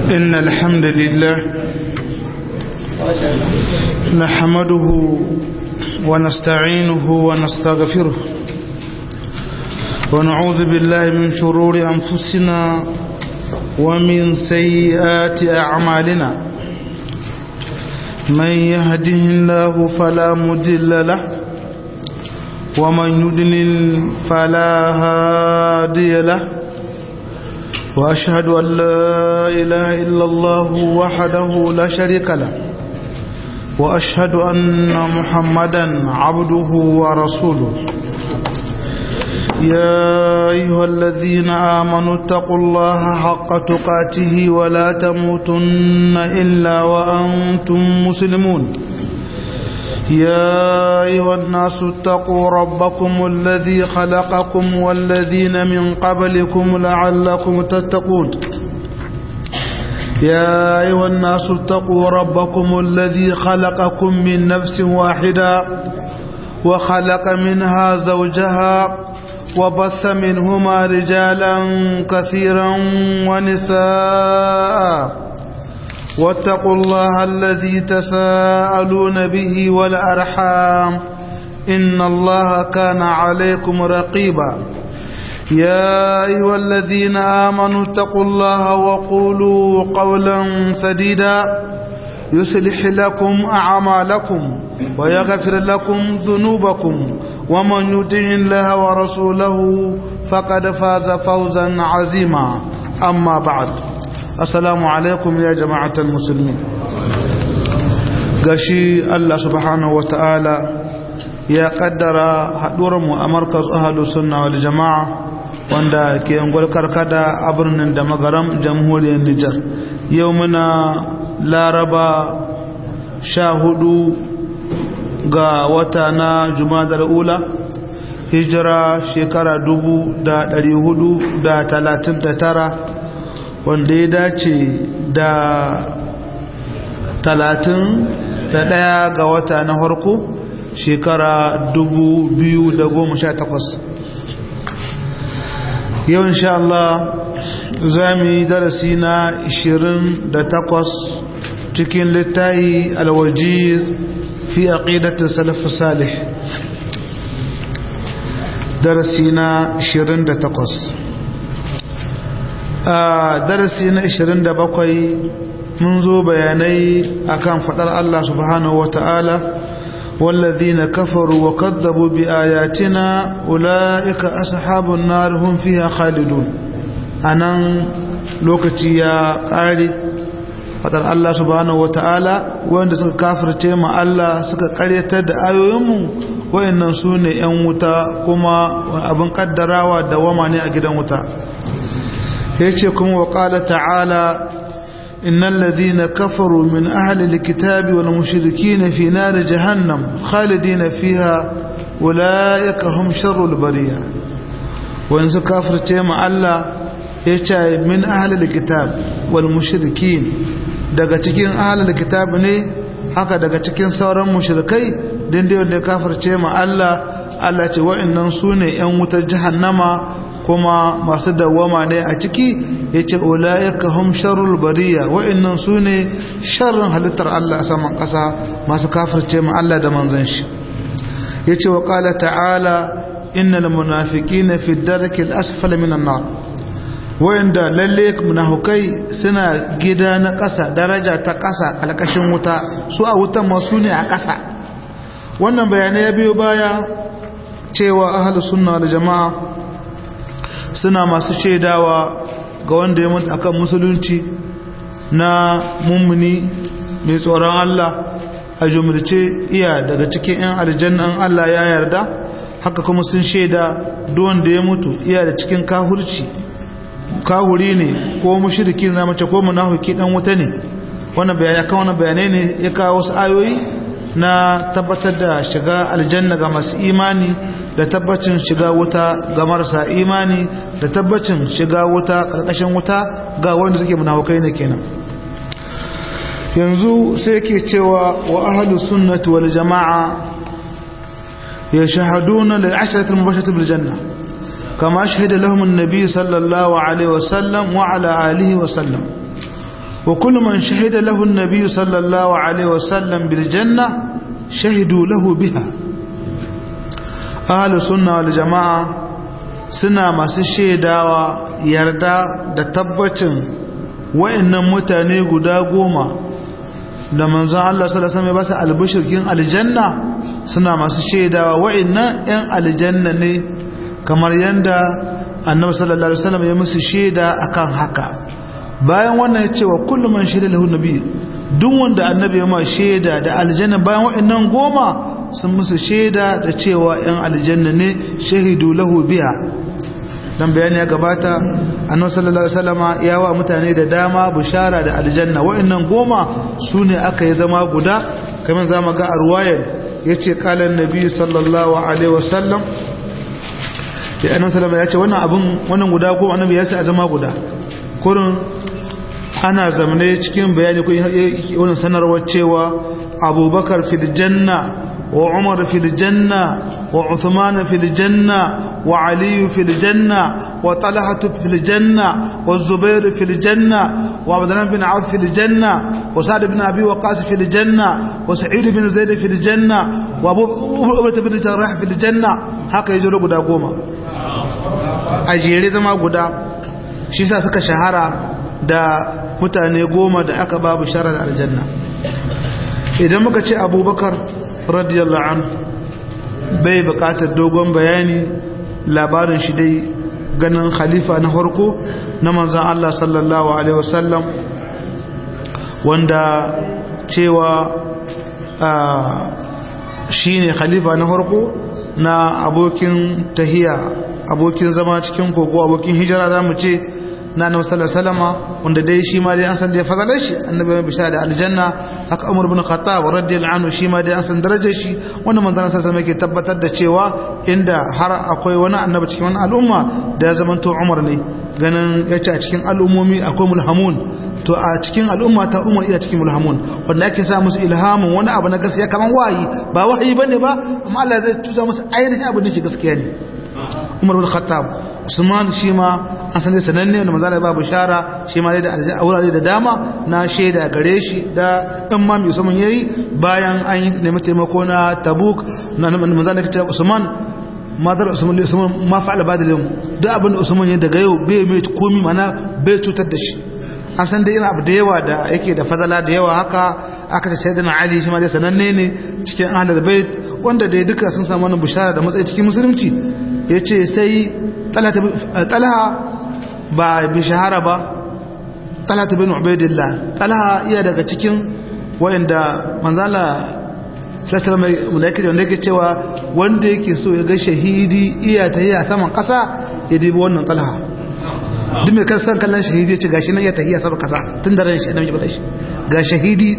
إن الحمد لله نحمده ونستعينه ونستغفره ونعوذ بالله من شرور أنفسنا ومن سيئات أعمالنا من يهده الله فلا مدل له ومن يدلل فلا هادي له وأشهد أن لا إله إلا الله وحده لا شريك له وأشهد أن محمدا عبده ورسوله يا أيها الذين آمنوا اتقوا الله حق تقاته ولا تموتن إلا وأنتم مسلمون يا أيها الناس اتقوا ربكم الذي خلقكم والذين من قبلكم لعلكم تتقون يا أيها الناس اتقوا ربكم الذي خلقكم من نفس واحدة وخلق منها زوجها وبث منهما رجالا كثيرا ونساء واتقوا الله الذي تساءلون به والأرحام إن الله كان عليكم رقيبا يا أيها الذين آمنوا اتقوا الله وقولوا قولا سديدا يصلح لكم أعمالكم ويغفر لكم ذنوبكم ومن يطع الله ورسوله فقد فاز فوزا عظيما أما بعد assalamu alaikum ya jama'atar musulmi gashi Allah subhanahu wa ta'ala ya kaddara haɗuwarmu a markaz ahalu sunna wal jama'a wanda ke yangwal karkada a birnin da magaram jamhuriyar Nijar yau muna laraba sha hudu ga wata na jumadar ula hijira shekara dubu da ɗari hudu da talatin da tara wanda ya dace da talatin da ɗaya ga wata na harko shekara dubu biyu da goma sha takwas yau insha Allah za mu yi darasi na ishirin da takwas cikin littayi alwajiz fi aqidatin salafu salih darasi na ishirin da takwas a darasi na 27 mun zo bayanai akan fadar Allah subhanahu wata'ala والذين كفروا وكذبوا بآياتنا أولئك أصحاب النار هم فيها خالدون أنا لوكتي يا قاري fadar Allah subhanahu wata'ala wanda suka kafirce ma Allah suka karyatar da ayoyinmu wayannan su ne 'yan wuta kuma abin kaddarawa da wama ne a gidan wuta yace kuma wa qala ta'ala innal ladhina kafaru min ahli alkitabi wal mushrikeen fi nar jahannam khalidina fiha ulaika hum sharrul bariya wa in kafirce ma Allah yace min ahli alkitab wal mushrikeen daga cikin ahli alkitab ne haka daga cikin sauran mushrikai din da wanda kafirce ma Allah Allah ce wa'annan sune yan wutar jahannama kuma masu dawama ne a ciki ya ce olayaka hum sharrul bariya wa'annan su ne sharrin halittar Allah a saman ƙasa masu kafirce ma Allah da manzan shi ya ce wa ƙala ta'ala innal munafiqina fi darkil asfali minan nar wa'anda lalle munafukai suna gida na ƙasa daraja ta ƙasa alƙashin wuta su a wutan masu ne a ƙasa wannan bayanai ya biyo baya cewa ahlus sunna wal jama'a suna masu shaidawa ga wanda ya mutu akan musulunci na mummuni mai tsoron Allah a jumurce iya daga cikin 'yan aljannan Allah ya yarda haka kuma sun shaida wanda ya mutu iya da cikin kahurci kahuri ne ko mushriki na mace ko munafiki dan wuta ne wannan bayani kan wannan bayanai ne ya kawo wasu ayoyi na tabbatar da shiga aljanna ga masu imani da tabbacin shiga wuta ga marasa imani da tabbacin shiga wuta karkashin wuta ga wanda suke munafukai ne kenan yanzu sai yake cewa wa ahlu sunnati wal jamaa yashhaduna lil ashrati al mubashshirati bil janna kama shahida lahum an-nabi sallallahu alaihi wasallam wa ala alihi wasallam wa kullu man shahida lahu an-nabiy sallallahu alaihi wasallam bil janna shahidu lahu biha ahlus sunna wal jamaa suna masu shaidawa yarda da tabbacin wa'annan mutane guda goma da manzon Allah sallallahu alaihi wasallam ya ba su albishirkin aljanna suna masu shaidawa wa'annan yan aljanna ne kamar yanda annabi sallallahu alaihi wasallam ya musu shaida akan haka bayan wannan ya ce wa kullum man shaida lahu nabi duk wanda annabi ya ma shaida da aljanna bayan wa'annan goma sun musu shaida da cewa yan aljanna ne shahidu lahu biha dan bayani ya gabata annabi sallallahu alaihi wasallama ya wa mutane da dama bishara da aljanna wa'annan goma sune aka yi zama guda kamar zamu ga a ruwayar yace qala annabi sallallahu alaihi wasallam ya annabi sallallahu ya ce wannan abun wannan guda goma annabi ya ce a zama guda kurin ana zamane cikin bayani ko wannan sanarwar cewa abubakar fil janna wa umar fil janna wa uthman fil janna wa ali fil janna wa talha fil janna wa zubair fil janna wa abdullah bin auf fil janna wa sa'd bin abi waqas fil janna wa sa'id bin zaid fil janna wa abu ubay bin jarrah fil janna haka yaje guda goma a jere zama guda shi sa suka shahara da mutane goma da aka babu sharar aljanna idan muka ce abubakar radiyallahu an bai bukatar dogon bayani labarin shi dai ganin khalifa na farko na manzan Allah sallallahu alaihi wasallam wanda cewa shi ne khalifa na farko na abokin tahiya abokin zama cikin kogo abokin hijira za mu ce na annabi sallallahu alaihi wasallam wanda dai shi ma dai an san da fadalar shi annabi mai bishara da aljanna haka Umar ibn Khattab radiyallahu anhu shi ma dai an san darajar shi wanda manzon sallallahu alaihi wasallam yake tabbatar da cewa inda har akwai wani annabi cikin wani al'umma da ya zamanto Umar ne ganin yace a cikin al'ummomi akwai mulhamun to a cikin al'umma ta Umar iya cikin mulhamun wanda ake sa musu ilhamin wani abu na gaskiya kaman wahayi ba wahayi bane ba amma Allah zai tusa musu ainihin abin da ke gaskiya ne Umar bin Khattab Usman shi ma an san sananne wanda manzo Allah ba bishara shi ma da aurare da dama na shaida gare shi da dan ma mai Usman yayi bayan an yi nemi taimako na Tabuk na manzo Allah ya Usman madar Usman da Usman ma fa'ala ba da yau duk abin da Usman ya daga yau bai mai komi mana bai cutar da shi an san da irin abu da yawa da yake da fadala da yawa haka aka ce sayyidina Ali shi ma dai sananne ne cikin ahlul bait wanda dai duka sun samu wannan bishara da matsayi cikin musulunci yace sai talha ba bi shahara ba talha bin ubaidillah talha iya daga cikin wayanda manzala sallallahu alaihi wanda yake cewa wanda yake so ya ga shahidi iya ta yi a saman kasa ya dibi wannan talha duk mai kan san kallon shahidi ya ce gashi nan ya tahiya saman kasa tun da ran shi adam ya bada shi ga shahidi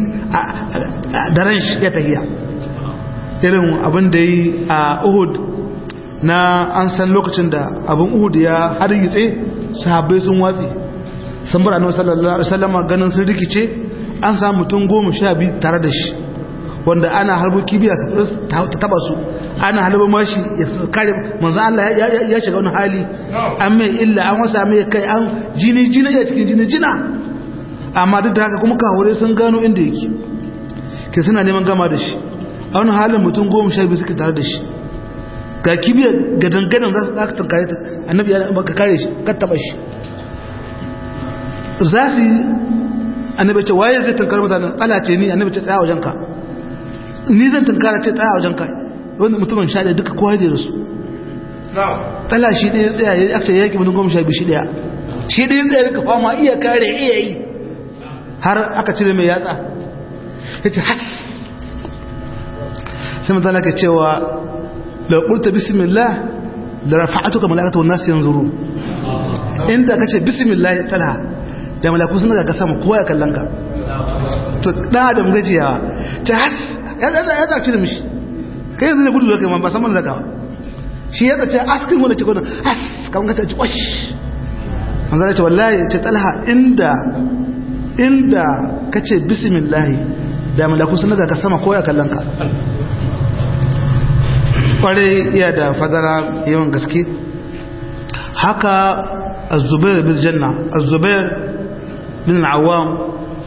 da ran shi ya tahiya irin abin da yi a uhud na an san lokacin da abin uhud ya hargitse sahabbai sun watsi sun bar annabi sallallahu alaihi wasallam ganin sun rikice an samu mutum goma sha biyu tare da shi wanda ana harbo kibiya su ta taba su ana halaba mashi ya kare manzo Allah ya shiga wani hali an mai illa an wasa mai kai an jini jini ya cikin jini jina amma duk da haka kuma kawure sun gano inda yake ke suna neman gama da shi a wani halin mutum goma sha biyu suke tare da shi ga kibiyar ga dangadan za ka tankare ta annabi ya ka kare shi ka taba shi za su yi annabi ce waye zai tankare mutane ala ce ni annabi ce tsaya wajen ka ni zan tankara ce tsaya wajen ka wanda mutumin sha ɗaya duka kowa da su tsala shi ɗaya tsaya ya aka yaki mutum goma sha biyu shi ɗaya shi ɗaya tsaya duka fama iya kare iya yi har aka cire mai yatsa ya ce has sai mutane ka cewa لو قلت بسم الله لرفعتك ملائكه والناس ينظرون انت kace bismillah talha da malaiku sun ga sama kowa ya kallon ka to dan adam gajiya ta has ya ya ya ta cire mishi kai yanzu ne gudu zaka man ba san man zaka shi ya ce askin wanda ce gudun has kan ga ta ci wash manzo ya ce wallahi ce talha inda inda kace bismillah da malaiku sun ga sama kowa ya kallon ka kwarai iya da fadara yawan gaske haka azubair bin janna azubair bin awam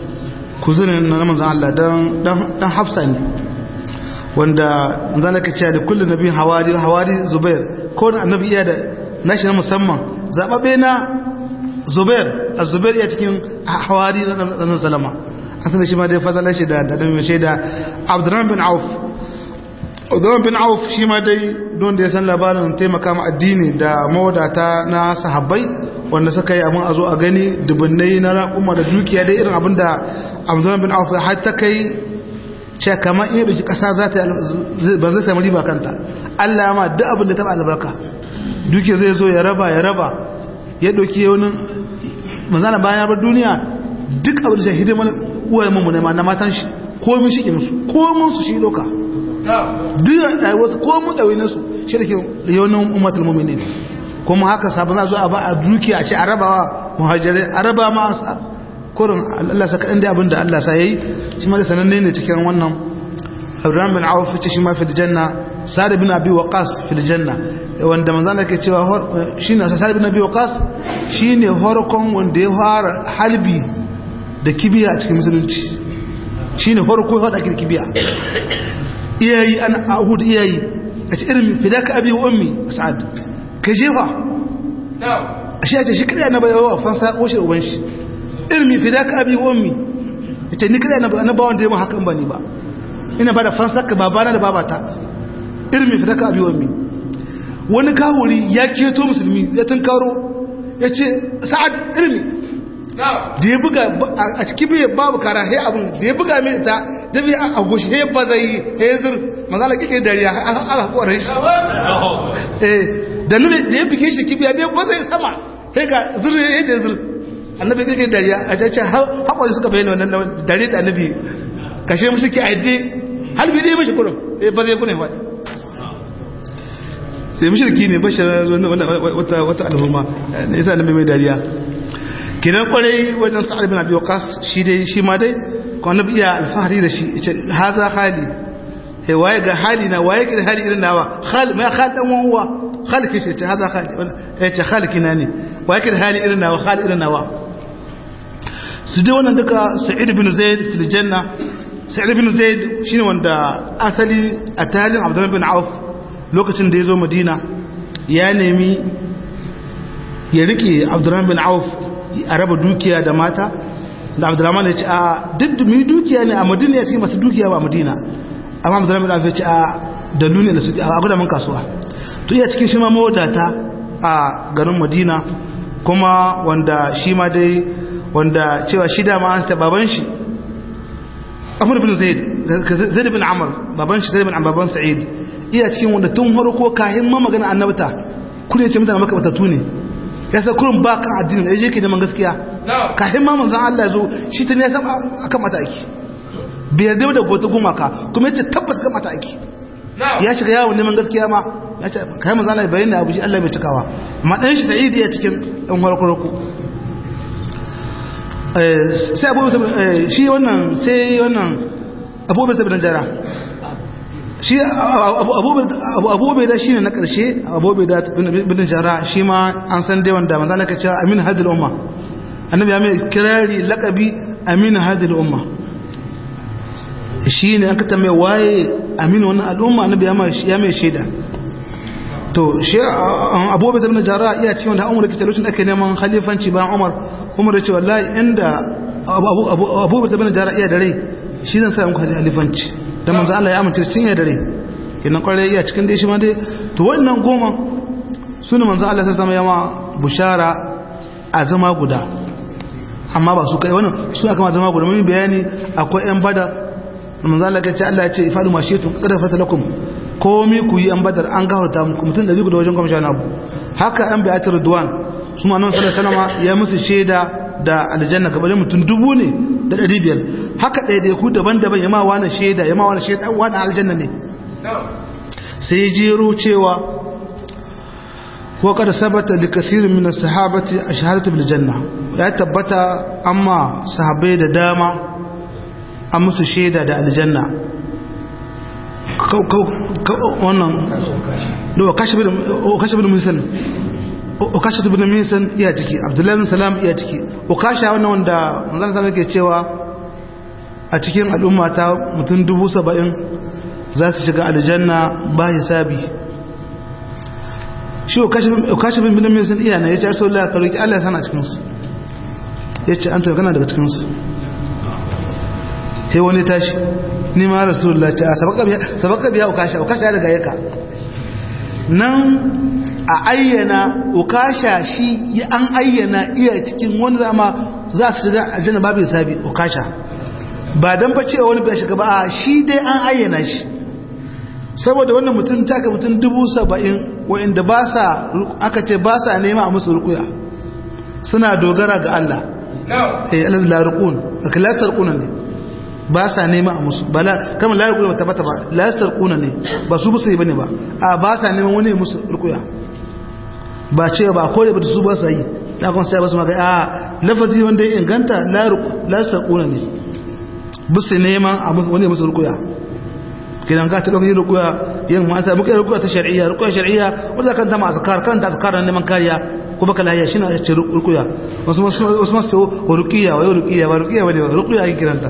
kuzunin na manzan Allah dan hafsa ne wanda zan ka ce da kullum nabi hawari hawari zubair ko na annabi iya da nashi na musamman zababe na zubair a zubair iya cikin hawari na salama an sanar shi ma dai fadalar shi da da mai shaida abdurrahman bin auf abdurrahman bin auf shi ma dai don da ya san labarin taimaka ma addini da mawadata na sahabbai wanda suka yi abin a zo a gani dubunnai na raƙuma da dukiya dai irin abin da abdurrahman bin auf har ta kai ce kamar in ɗauki ƙasa za ta ba zai sami riba kanta allah ma duk abin da taɓa albarka dukiya zai zo ya raba ya raba ya ɗauki wani manzana bayan ya bar duniya duk abin da shahidin mana uwaye mu ne ma na matan shi komin shi musu komin su shi ɗauka duk da wasu komin ɗauyi su shi da ke yawon umatul muminin kuma haka sabon za a ba a dukiya a ce a rabawa muhajirai a raba ma ansar kurin Allah saka inda abin da Allah sa yayi shi ma da sananne ne cikin wannan Abraham bin Auf ce shi ma fi janna Sa'd bin Abi Waqqas fi janna wanda manzon Allah ke cewa shine Sa'd bin Abi Waqqas shine horkon wanda ya fara halbi da kibiya a cikin musulunci shine horko ya hada kibiya iyayi an ahud iyayi a ce irin fidaka abi wa ummi Sa'd ka jefa ashe ya ce shi kada na bayawa fansa ko shi uban shi ilmi fidaka abi wa ummi ita ni kada na ba wanda ya mu hakan bane ba ina bada fansaka babana da babata ilmi fidaka abi wa ummi wani kawuri ya keto musulmi ya tunkaro ya ce sa'ad ilmi da ya buga a cikin bai babu kara he abin da ya buga mai ita da bai a goshi he ba zai he zir mazala kike dariya aka koren shi da nuna da ya buge shi kibiya da ya ba zai sama he ga zir he da zir annabi kake dariya a caca haƙwari suka bayyana wannan dare da annabi kashe musu ki aide halbi dai mashi kurum eh ba zai kune faɗi sai mushriki ne bashar wata wata al'umma ne yasa annabi mai dariya kidan kwarai wajen sa'ad bin abi waqas shi dai shi ma dai ko annabi iya alfahari da shi yace haza hali eh waye ga hali na waye ga hali irin nawa khal ma khal dan uwa khal kishi yace haza hali yace khal kina ne waye ga hali irin nawa khal irin nawa su dai wannan duka sa'id bin zaid fil janna sa'id bin zaid shine wanda asali a talin abdullah bin auf lokacin da ya zo madina ya nemi ya rike abdullah bin auf a raba dukiya da mata da abdulrahman ya ce a duk da mu dukiya ne a madina ya ce masu dukiya ba madina amma abdulrahman bin auf ya ce a dalu ne da su a gudaman kasuwa to iya cikin shi ma mawadata a garin madina kuma wanda shi ma dai wanda cewa shi dama an ta baban shi amur bin zaid zaid bin amr baban shi zaid bin amr baban sa'id iya cikin wanda tun farko kahin ma magana annabta kune ce mutane maka batatu ne ya sa kurin ba kan addinin ya je ke neman gaskiya kahin ma manzon Allah ya zo shi ta ne ya san akan mata aiki bai yarda da gota gumaka kuma ya ce tabbas kan mata aiki ya shiga yawon neman gaskiya ma ya ce kayan manzon Allah bayyana abu shi Allah bai cikawa amma dan shi sa'id ya cikin ɗan farko sai abu shi wannan sai wannan abubuwan tabi jara shi abubuwan da shi ne na ƙarshe abubuwan da bin jara shi ma an san dai wanda manzana ka cewa amin hadil umma annabi ya mai kirari lakabi amin hadil umma shi ne an ka tambaye waye amin wannan al'umma annabi ya mai shaida to shi abubuwan da bin jara iya cikin wanda umar kita lokacin ake neman khalifanci bayan umar umar ya ce wallahi inda abubuwan da bin jara iya da rai shi zan sa muku khalifanci da manzo Allah ya amince cin ya dare kenan kwarai iya cikin dai shi ma dai to wannan goma sune manzo Allah sai zama yama bushara a zama guda amma ba su kai wannan su aka ma zama guda mun bayani akwai yan badar manzo Allah ya ce Allah ya ce ifadu ma shitu kada fata lakum komi ku yi an badar an gafarta muku mutum da da wajen gwamnati abu haka an bi'atar ridwan su ma nan sallallahu alaihi wasallam ya musu shaida da aljanna gabanin mutum dubu ne da ɗari biyar haka ɗaiɗaiku daban-daban ya ma wani shaida ya ma wani shaida wani aljanna ne sai jero cewa ko kada sabata da kasirin min sahabati a shahadatu bil janna ya tabbata amma sahabbai da dama an musu shaida da aljanna wannan da kashi bin musan ukasha ibn misan iya ciki abdullahi bin salam iya ciki ukasha wannan wanda manzon sallallahu yake cewa a cikin al'umma ta mutum dubu saba'in za su shiga aljanna ba hisabi shi kashi bin bilin mai sun iya na ya ce arsa Allah karoki Allah ya sana cikinsu ya ce an tarkana daga cikinsu sai wani tashi ni ma rasulullah ce a sabaka biya ukasha ukasha ya daga yaka nan a ayyana ukasha shi an ayyana iya cikin wani zama za su shiga aljanna babu hisabi ukasha ba dan fa cewa wani bai shiga ba a shi dai an ayyana shi saboda wannan mutum taka mutum dubu saba'in wa'inda ba sa aka ce ba sa nema a musu rukuya suna dogara ga Allah eh alal la rukun akilatar kuna ne ba sa nema a musu ba la kamar la rukun ba tabbata ba la kuna ne ba su musu yi bane ba a ba sa neman wani musu rukuya ba ce ba ko da su ba sa yi da kun sai ba su maka a lafazi wanda ya inganta la la kuna ne bisu neman a wani musu rukuya kidan ka taɓa yin rukuya yin mata muka yi rukuya ta shari'a rukuya shari'a wanda kan zama azkar kan da azkar nan neman kariya ko baka lahiya shine a ce rukuya wasu wasu masu wa rukiya wa rukiya wa rukiya wa rukuya ake kiranta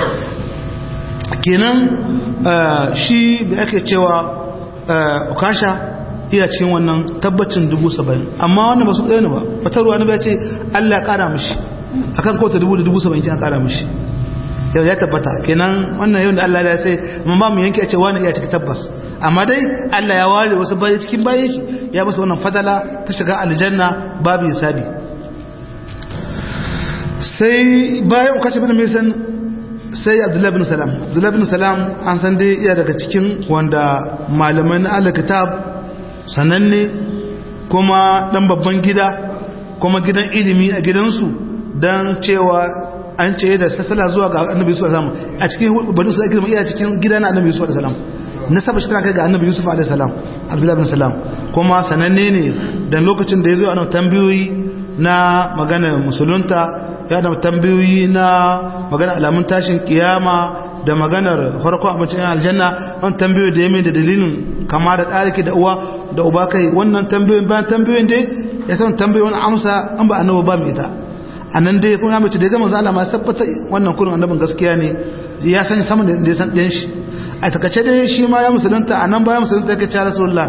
kenan shi da ake cewa ukasha iya cikin wannan tabbacin dubu saba'in amma wannan ba su ɗaya ne ba wata ruwa na ya ce allah ƙara mishi akan kota dubu da dubu saba'in an ƙara mishi yau ya tabbata kenan wannan yau da Allah ya sai mun ba mu yanke a ce wani iya cikin tabbas amma dai Allah ya ware wasu bayi cikin bayan shi ya basu wannan fadala ta shiga aljanna babu hisabi sai bayan ukaci bin misan sai Abdullah bin Salam Abdullah bin Salam an san dai iya daga cikin wanda malaman al-kitab sananne kuma dan babban gida kuma gidan ilimi a gidansu dan cewa an ce da sassala zuwa ga annabi yusuf alaihi salam a cikin bani su ake iya cikin gidan annabi yusuf alaihi salam nasaba shi tana kai ga annabi yusuf alaihi salam abdullahi bin salam kuma sananne ne dan lokacin da ya zo ana tambayoyi na magana musulunta ya da tambayoyi na magana alamun tashin kiyama da maganar farko abincin aljanna an tambayoyi da yame da dalilin kama da ɗariki da uwa da uba kai wannan tambayoyin bayan tambayoyin dai ya san tambayoyin amsa an ba annabi ba mai ita a nan dai kuma mace da ya gama zala ma tabbata wannan kurin annabin gaskiya ne ya san sama da ya san ɗin shi a takace dai shi ma ya musulunta a nan bayan musulunta ya kace rasulullah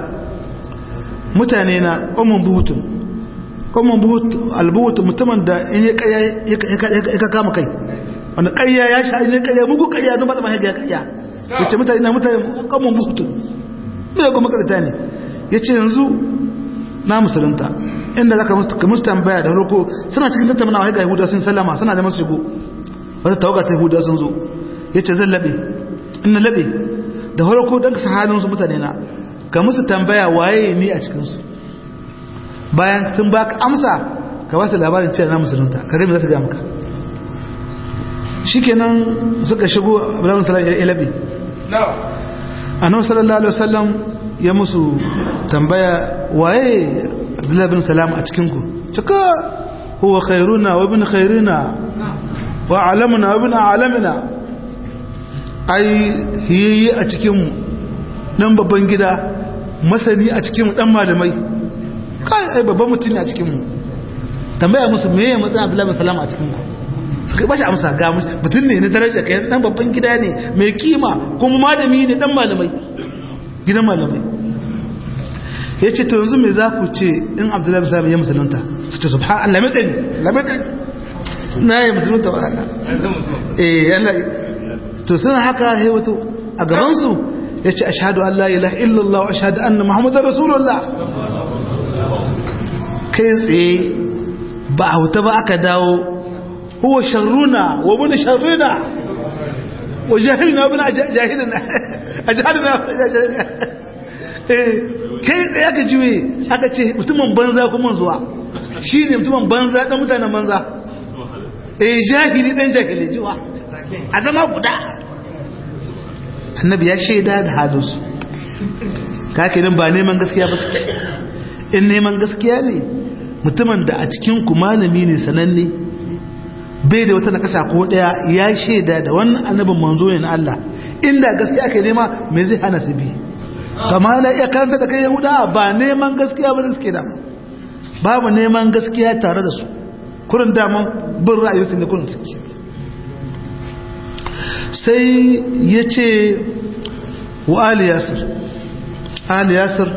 mutane na ummun buhutun ummun buhut albuhut mutumin da in ya kaya ya kama kai wanda kayya ya sha in ya kaya mugu kayya don ba ta mahaiga kayya yace mutane na mutane ummun buhutun me kuma karita ne yace yanzu na musulunta inda zaka musu tambaya da farko suna cikin tattaunawa ga Yahuda sun sallama suna da masu shigo wata tawaga ta Yahuda sun zo yace zan labe in na labe da farko dan ka halin su mutane na ka musu tambaya waye ni a cikin su bayan sun baka amsa ka wasu labarin cewa na musulunta ka ga me za su ga maka shikenan suka shigo Abdullahi sallallahu alaihi labe annabi sallallahu alaihi wasallam ya musu tambaya waye abdullahi bin salam a cikinku cika huwa khairuna wa bin khairina wa alamuna wa bin alamina ai hiyayi a cikinmu dan babban gida masani a cikinmu dan malamai kai ai babban mutum ne a cikinmu tambaya musu me ya matsayin abdullahi bin salam a cikinku suka bashi amsa ga mutum ne na daraja kai dan babban gida ne mai kima kuma malami ne dan malamai gidan malamai ya ce to yanzu mai za ku ce in abdullahi bin sami ya musulunta su ce subhan Allah mai tsari lamitin na yi musulunta wa Allah eh yana to suna haka ya wato a gabansu ya ce ashadu Allah ilaha illallah wa ashadu anna muhammadu rasulullah kai tsaye ba a wuta ba aka dawo huwa sharruna wa bin sharruna wa jahilna bin jahilina a jahilina kai tsaye aka juye aka ce mutumin banza kuma zuwa shi ne mutumin banza ɗan mutanen banza eh jahili ɗan jahili jiwa a zama guda annabi ya shaida da halinsu kakirin ba neman gaskiya ba suke in neman gaskiya ne mutumin da a cikin ku malami ne sananne bai da wata nakasa ko daya ya shaida da wannan annabin manzo ne na Allah inda gaskiya aka nema me zai hana su bi kama na iya karanta da kai yahuda ba neman gaskiya ba da suke da babu neman gaskiya tare da su kurin daman bin ra'ayinsu ne kurin suke sai ya ce wa ali yasir ali yasir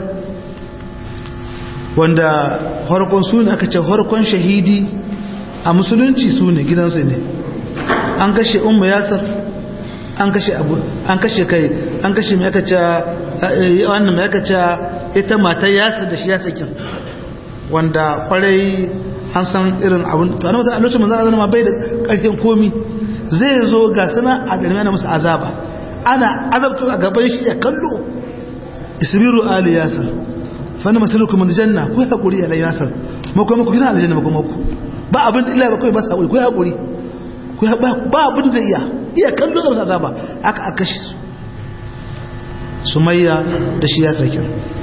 wanda harkon su ne aka ce harkon shahidi a musulunci su ne gidansu ne an kashe umma yasir an kashe abu an kashe kai an kashe mai aka ce wannan mai aka ce ita matar yasir da shi ya sakin wanda kwarai an san irin abin to annabi a lokacin manzo Allah ma bai da karfin komi zai zo ga sana a garin ana musu azaba ana azabta a gaban shi ya kallo isbiru ali yasir fa na masalukum min janna ku hakuri ala yasir mu kuma ku gina aljanna mu kuma ku ba abin illa ba kai ba sa ku hakuri ku ba abin da iya iya kallo da musu azaba aka aka shi sumayya da shi ya sakin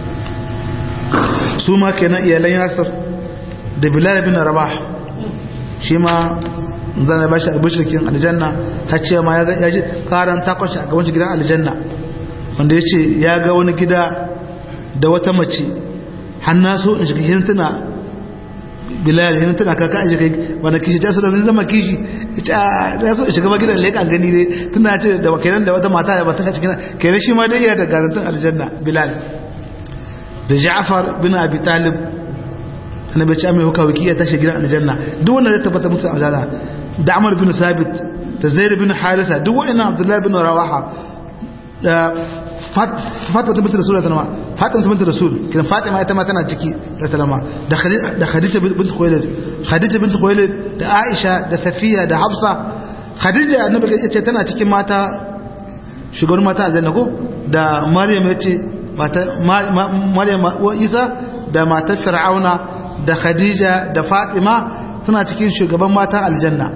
su ma kenan iyalan yasir da bilal bin rabah shi ma zan ba shi albishirkin aljanna har ce ma ya ji karan takwashi a gaban gidan aljanna wanda ya ce ya ga wani gida da wata mace hannu so in shiga hintuna bilal hintuna kaka a shiga wanda kishi ta suna zama kishi ya so shiga ma gidan leƙa gani ne tuna ce da wakilan da wata mata da ba ta cikin kenan shi ma dai yana da garantin aljanna bilal da ja'far bin abi talib annabi ya ce mai hukawa ya tashi gidan aljanna duk wanda ya tabbata musu aljanna da Amr bin Sabit da Zaid bin Harisa duk wa'annan Abdullah bin Rawaha da Fatima bint Rasul da Fatima bint Rasul kin Fatima ita ma tana ciki da talama da da Khadija bint Khuwailid Khadija bint Khuwailid da Aisha da Safiya da Hafsa Khadija annabi ya ce tana cikin mata shugaban mata aljanna ko da Maryam ya ce mata Maryam wa Isa da matar Fir'auna da Khadija da Fatima suna cikin shugaban matan aljanna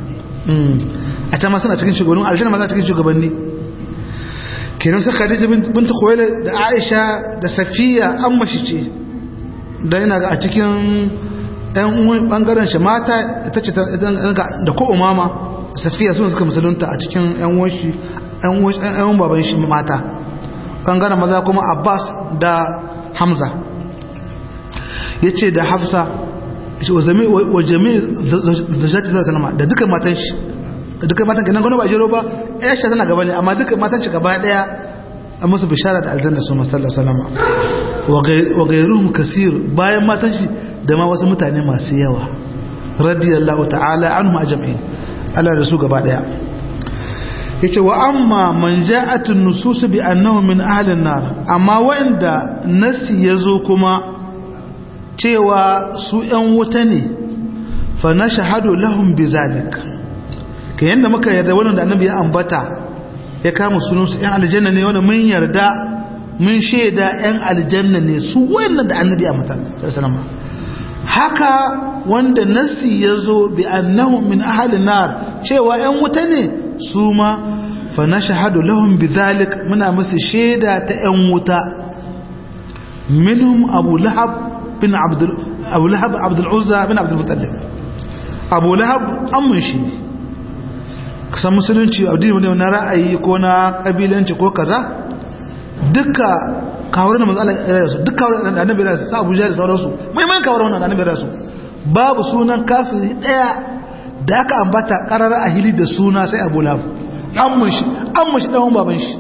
a can ma suna cikin shugabannin aljanna ma suna cikin shugabanni kenan sai Khadija bint Khuwailid da Aisha da Safiya an mashi ce da ina ga a cikin ɗan uwan bangaren shi mata ita ce da ko umama Safiya sun suka musulunta a cikin ƴan uwan shi ƴan uwan baban shi mata bangaren maza kuma Abbas da Hamza yace da Hafsa wa jami zajati zai sanama da duka matan shi da duka matan ganin gano ba jero ba ya shi tana gaba ne amma duka matan shi gaba daya a musu bishara da aljanna su masallar salama wa gairuhum kasir bayan matan shi da ma wasu mutane masu yawa radiyallahu ta'ala anhum ajma'in Allah da su gaba daya yace wa amma man ja'at an-nusus bi annahu min ahli an-nar amma wanda nasi yazo kuma cewa su ‘yan wuta ne fa na shahadu lahun bizalik ka yadda muka yarda wannan da annabi ya ambata ya kama sunansu ‘yan aljanna ne wanda mun yarda mun shaida ‘yan aljanna ne su wannan da annabi ya ambata sassanama haka wanda nassi ya zo bi annahu min ahalin nar cewa ‘yan wuta ne su ma fa na shahadu lahun bizalik muna musu shaida ta ‘yan wuta minhum abu lahab bin abu lahab abdul'uzza bin abdulmutallib abu lahab amin shi ne kasan musulunci addini ne na ra'ayi ko na kabilanci ko kaza duka kawar da matsala ya su duka kawar da annabi ya su sa abuja da sauransu muhimman kawar wannan annabi ya su babu sunan kafiri daya da aka ambata karar a hili da suna sai abu lahab amin shi amin shi dan baban shi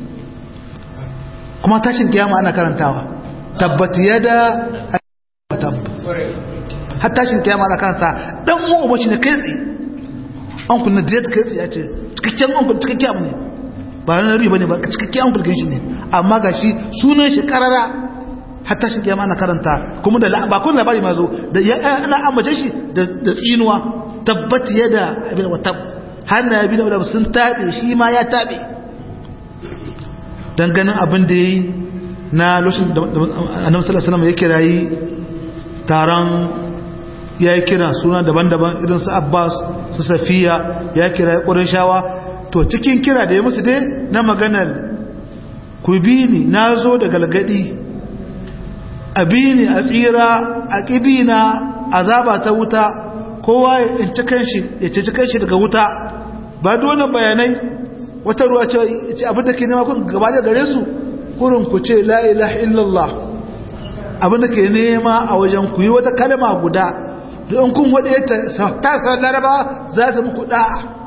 kuma tashin kiyama ana karantawa tabbat yada tab har tashin kiyama da karanta dan mu umarci ne kai tsaye an kunna direct kai tsaye ya ce cikakken an kunna cikakken abu ne ba na riba ne ba cikakken an kunna shi ne amma ga shi sunan shi karara har tashin kiyama ana karanta kuma da ba kun labari ma zo da ana ambace shi da tsinuwa tabbat yada abin wa tab har na yabi da sun tabe shi ma ya tabe dan ganin abin da yayi na lokacin da annabi sallallahu alaihi wasallam ya kirayi taron ya yi kira suna daban-daban irin su abbas su safiya ya kira ƙurishawa to cikin kira da ya musu dai na maganar ku bi ni na zo da galgadi a bi ni a tsira a ƙibi na azaba ta wuta kowa ya ci kanshi daga wuta ba dole bayanai wata ruwa ce abin da ke nema kun gaba da gare su kurin ku ce la ilaha illallah abinda ke nema a wajen ku yi wata kalma guda don kun waɗe ta ta laraba za su muku ɗa'a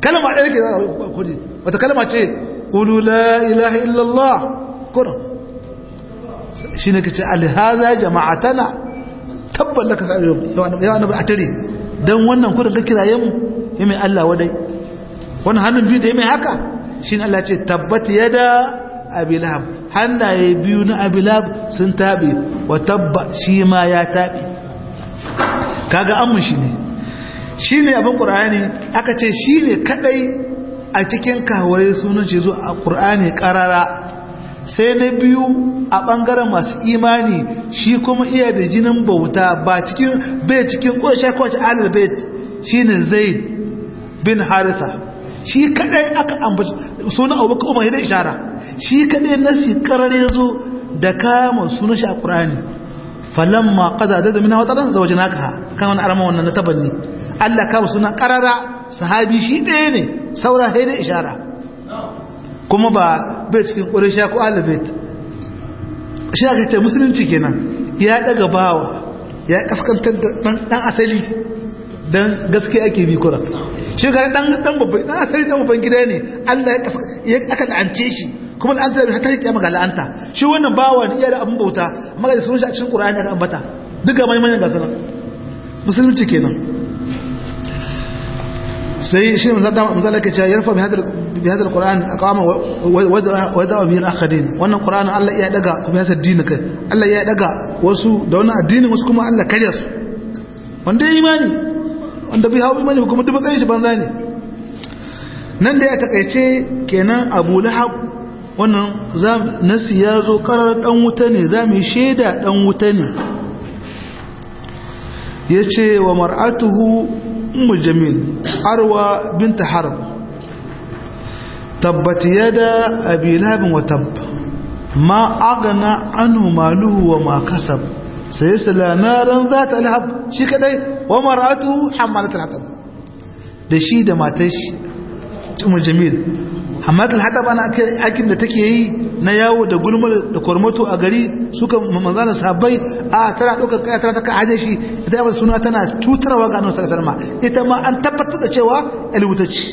kalma ɗaya ke kudi wata kalma ce qulu la ilaha illallah kuran shine kace alhaza jama'atana tabbal laka sai ya annabi atare dan wannan kudin ka kiraye mu ya mai Allah wadai wannan hannun biyu da ya mai haka shine Allah ce tabbat yada abilab hannaye biyu na abilab sun tabe wa tabba shi ma ya tabe kaga amun shi ne shine abin qur'ani aka ce shine kadai a cikin kaware sunan ce zo a qur'ani qarara sai na biyu a ɓangaren masu imani shi kuma iya da jinin bauta ba cikin bai cikin ƙunshe kwanci alil bai shi ne zai bin haritha shi kadai aka ambaci suna abubakar umar da ishara shi kadai nasi karar ya zo da kama sunan shi a ƙurani falon ma ƙaza da zamina wata ran zawajen haka kan wani arama wannan na tabanni allah kama suna karara sahabi shi ɗaya ne saura sai da ishara kuma ba bai cikin ƙurisha ko alibet shi aka ce musulunci kenan ya daga bawa ya kaskantar da ɗan asali don gaske ake bi kura shi ga ɗan babban ɗan asali ɗan babban gida ne allah ya aka la'ance shi kuma da an zai ta yi ga la'anta shi wannan bawa ne iya da abin bauta amma ga sunan shi a cikin ƙura'ani aka ambata duk ga maimanin gasa nan musulunci kenan sai shi mazala ke cewa yarfa bi hadal qur'an aqama wa da'a bihi al-akharin wannan qur'ani Allah ya daga kuma ya saddini kai Allah ya daga wasu da wannan addinin wasu kuma Allah kare su wanda imani wanda bai hawo imani kuma duk matsayin shi banza ne nan da ya takaice kenan Abu Lahab wannan nasi ya zo karar dan wuta ne zamu shaida dan wuta ne yace wa mar'atuhu ummu jamil arwa bint harb tabbat yada abi lahab wa tab ma aghna anhu maluhu wa ma kasab sayasla naran zata lahab shi kadai wa mar'atuhu hamalat al-hatab da shi da matar shi ummu jamil hamalat al-hatab ana akin da take yi na yawo da gulmar da kormato a gari suka manzana sahabbai a tana ɗaukar kaya tana taka aje shi ita yaba suna tana cutarwa ga annabi sallallahu alaihi ita ma an tabbatar da cewa alwutaci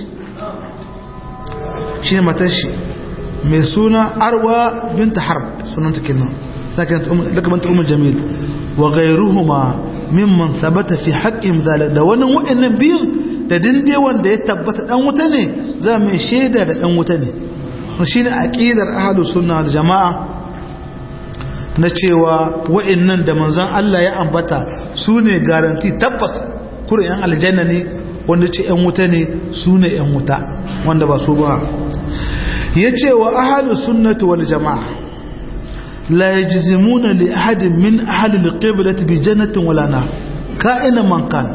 shi ne matar shi mai suna arwa binta harb sunan ta kenan sakin lakabanta umar jamil wa ghayruhuma mimman thabata fi haqqin zalik da wani wa'annan biyun da dinde wanda ya tabbata dan wuta ne za mu shaida da dan wuta ne shi ne aƙidar ahalus sunna da jama'a na cewa wa'annan da manzon Allah ya ambata su ne garanti tabbas kura yan aljanna ne wanda ce yan wuta ne su ne yan wuta wanda ba su ba ya ce wa ahalus sunnati wal jama'a la yajzimuna li ahadin min ahli al-qiblati bi jannatin wala nar ka'ina man kana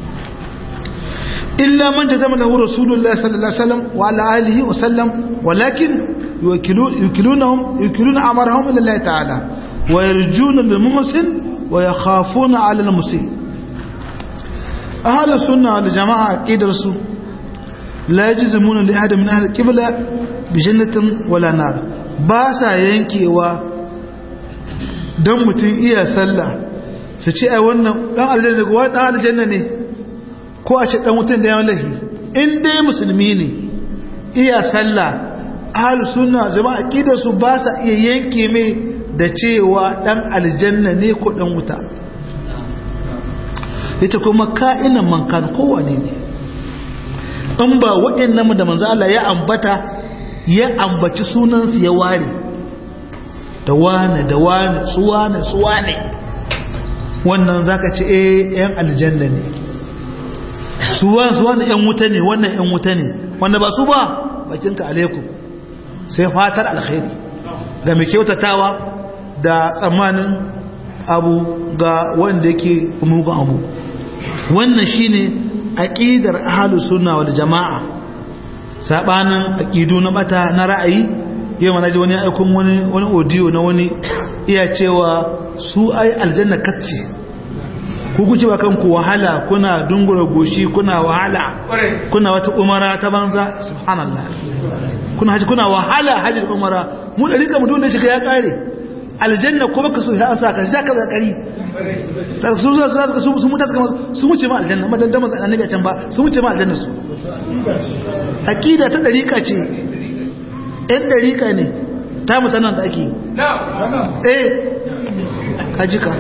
إلا من جزم له رسول الله صلى الله عليه وسلم وعلى آله وسلم ولكن يوكلون يوكلونهم يوكلون أمرهم إلى الله تعالى ويرجون للممسن ويخافون على المسيء أهل السنة والجماعة أكيد رسول لا يجزمون لأحد من أهل القبلة بجنة ولا نار باسا ينكي و دم متين إيا سلا سيشي أي ونن دان الجنة دان الجنة ne ko a ce dan wutan da yawan lahi in dai musulmi ne iya sallah ahlus sunna jama'a aqidar su ba sa iya yanke mai da cewa dan aljanna ne ko dan wuta yace kuma ka'inan man kan kowane ne in ba waɗannan da manzo Allah ya ambata ya ambaci sunan su ya ware da wane da wane su wane su wane wannan zaka ce eh yan aljanna ne su wani su wani ‘yan wuta ne wannan ‘yan wuta ne wanda ba su ba bakinka alaikum sai fatar alkhairi ga mai kyautatawa da tsammanin abu ga wanda yake mugun abu wannan shine aqidar ahlus sunna wal jamaa sabanin aqidu na bata na ra'ayi yau mana ji wani aikun wani wani audio na wani iya cewa su ai aljanna kacce ku kuke ba kanku wahala kuna dungura goshi kuna wahala kuna wata umara ta banza subhanallah kuna haji kuna wahala haji umara mu da rika mu dole shiga ya kare aljanna ko baka so ya sa ka ja ka zakari su su su su mutu su wuce ma aljanna madan da manzo annabi a can ba su wuce ma aljanna su aqida ta dariqa ce ɗan dariqa ne ta mutanen da ake eh kajika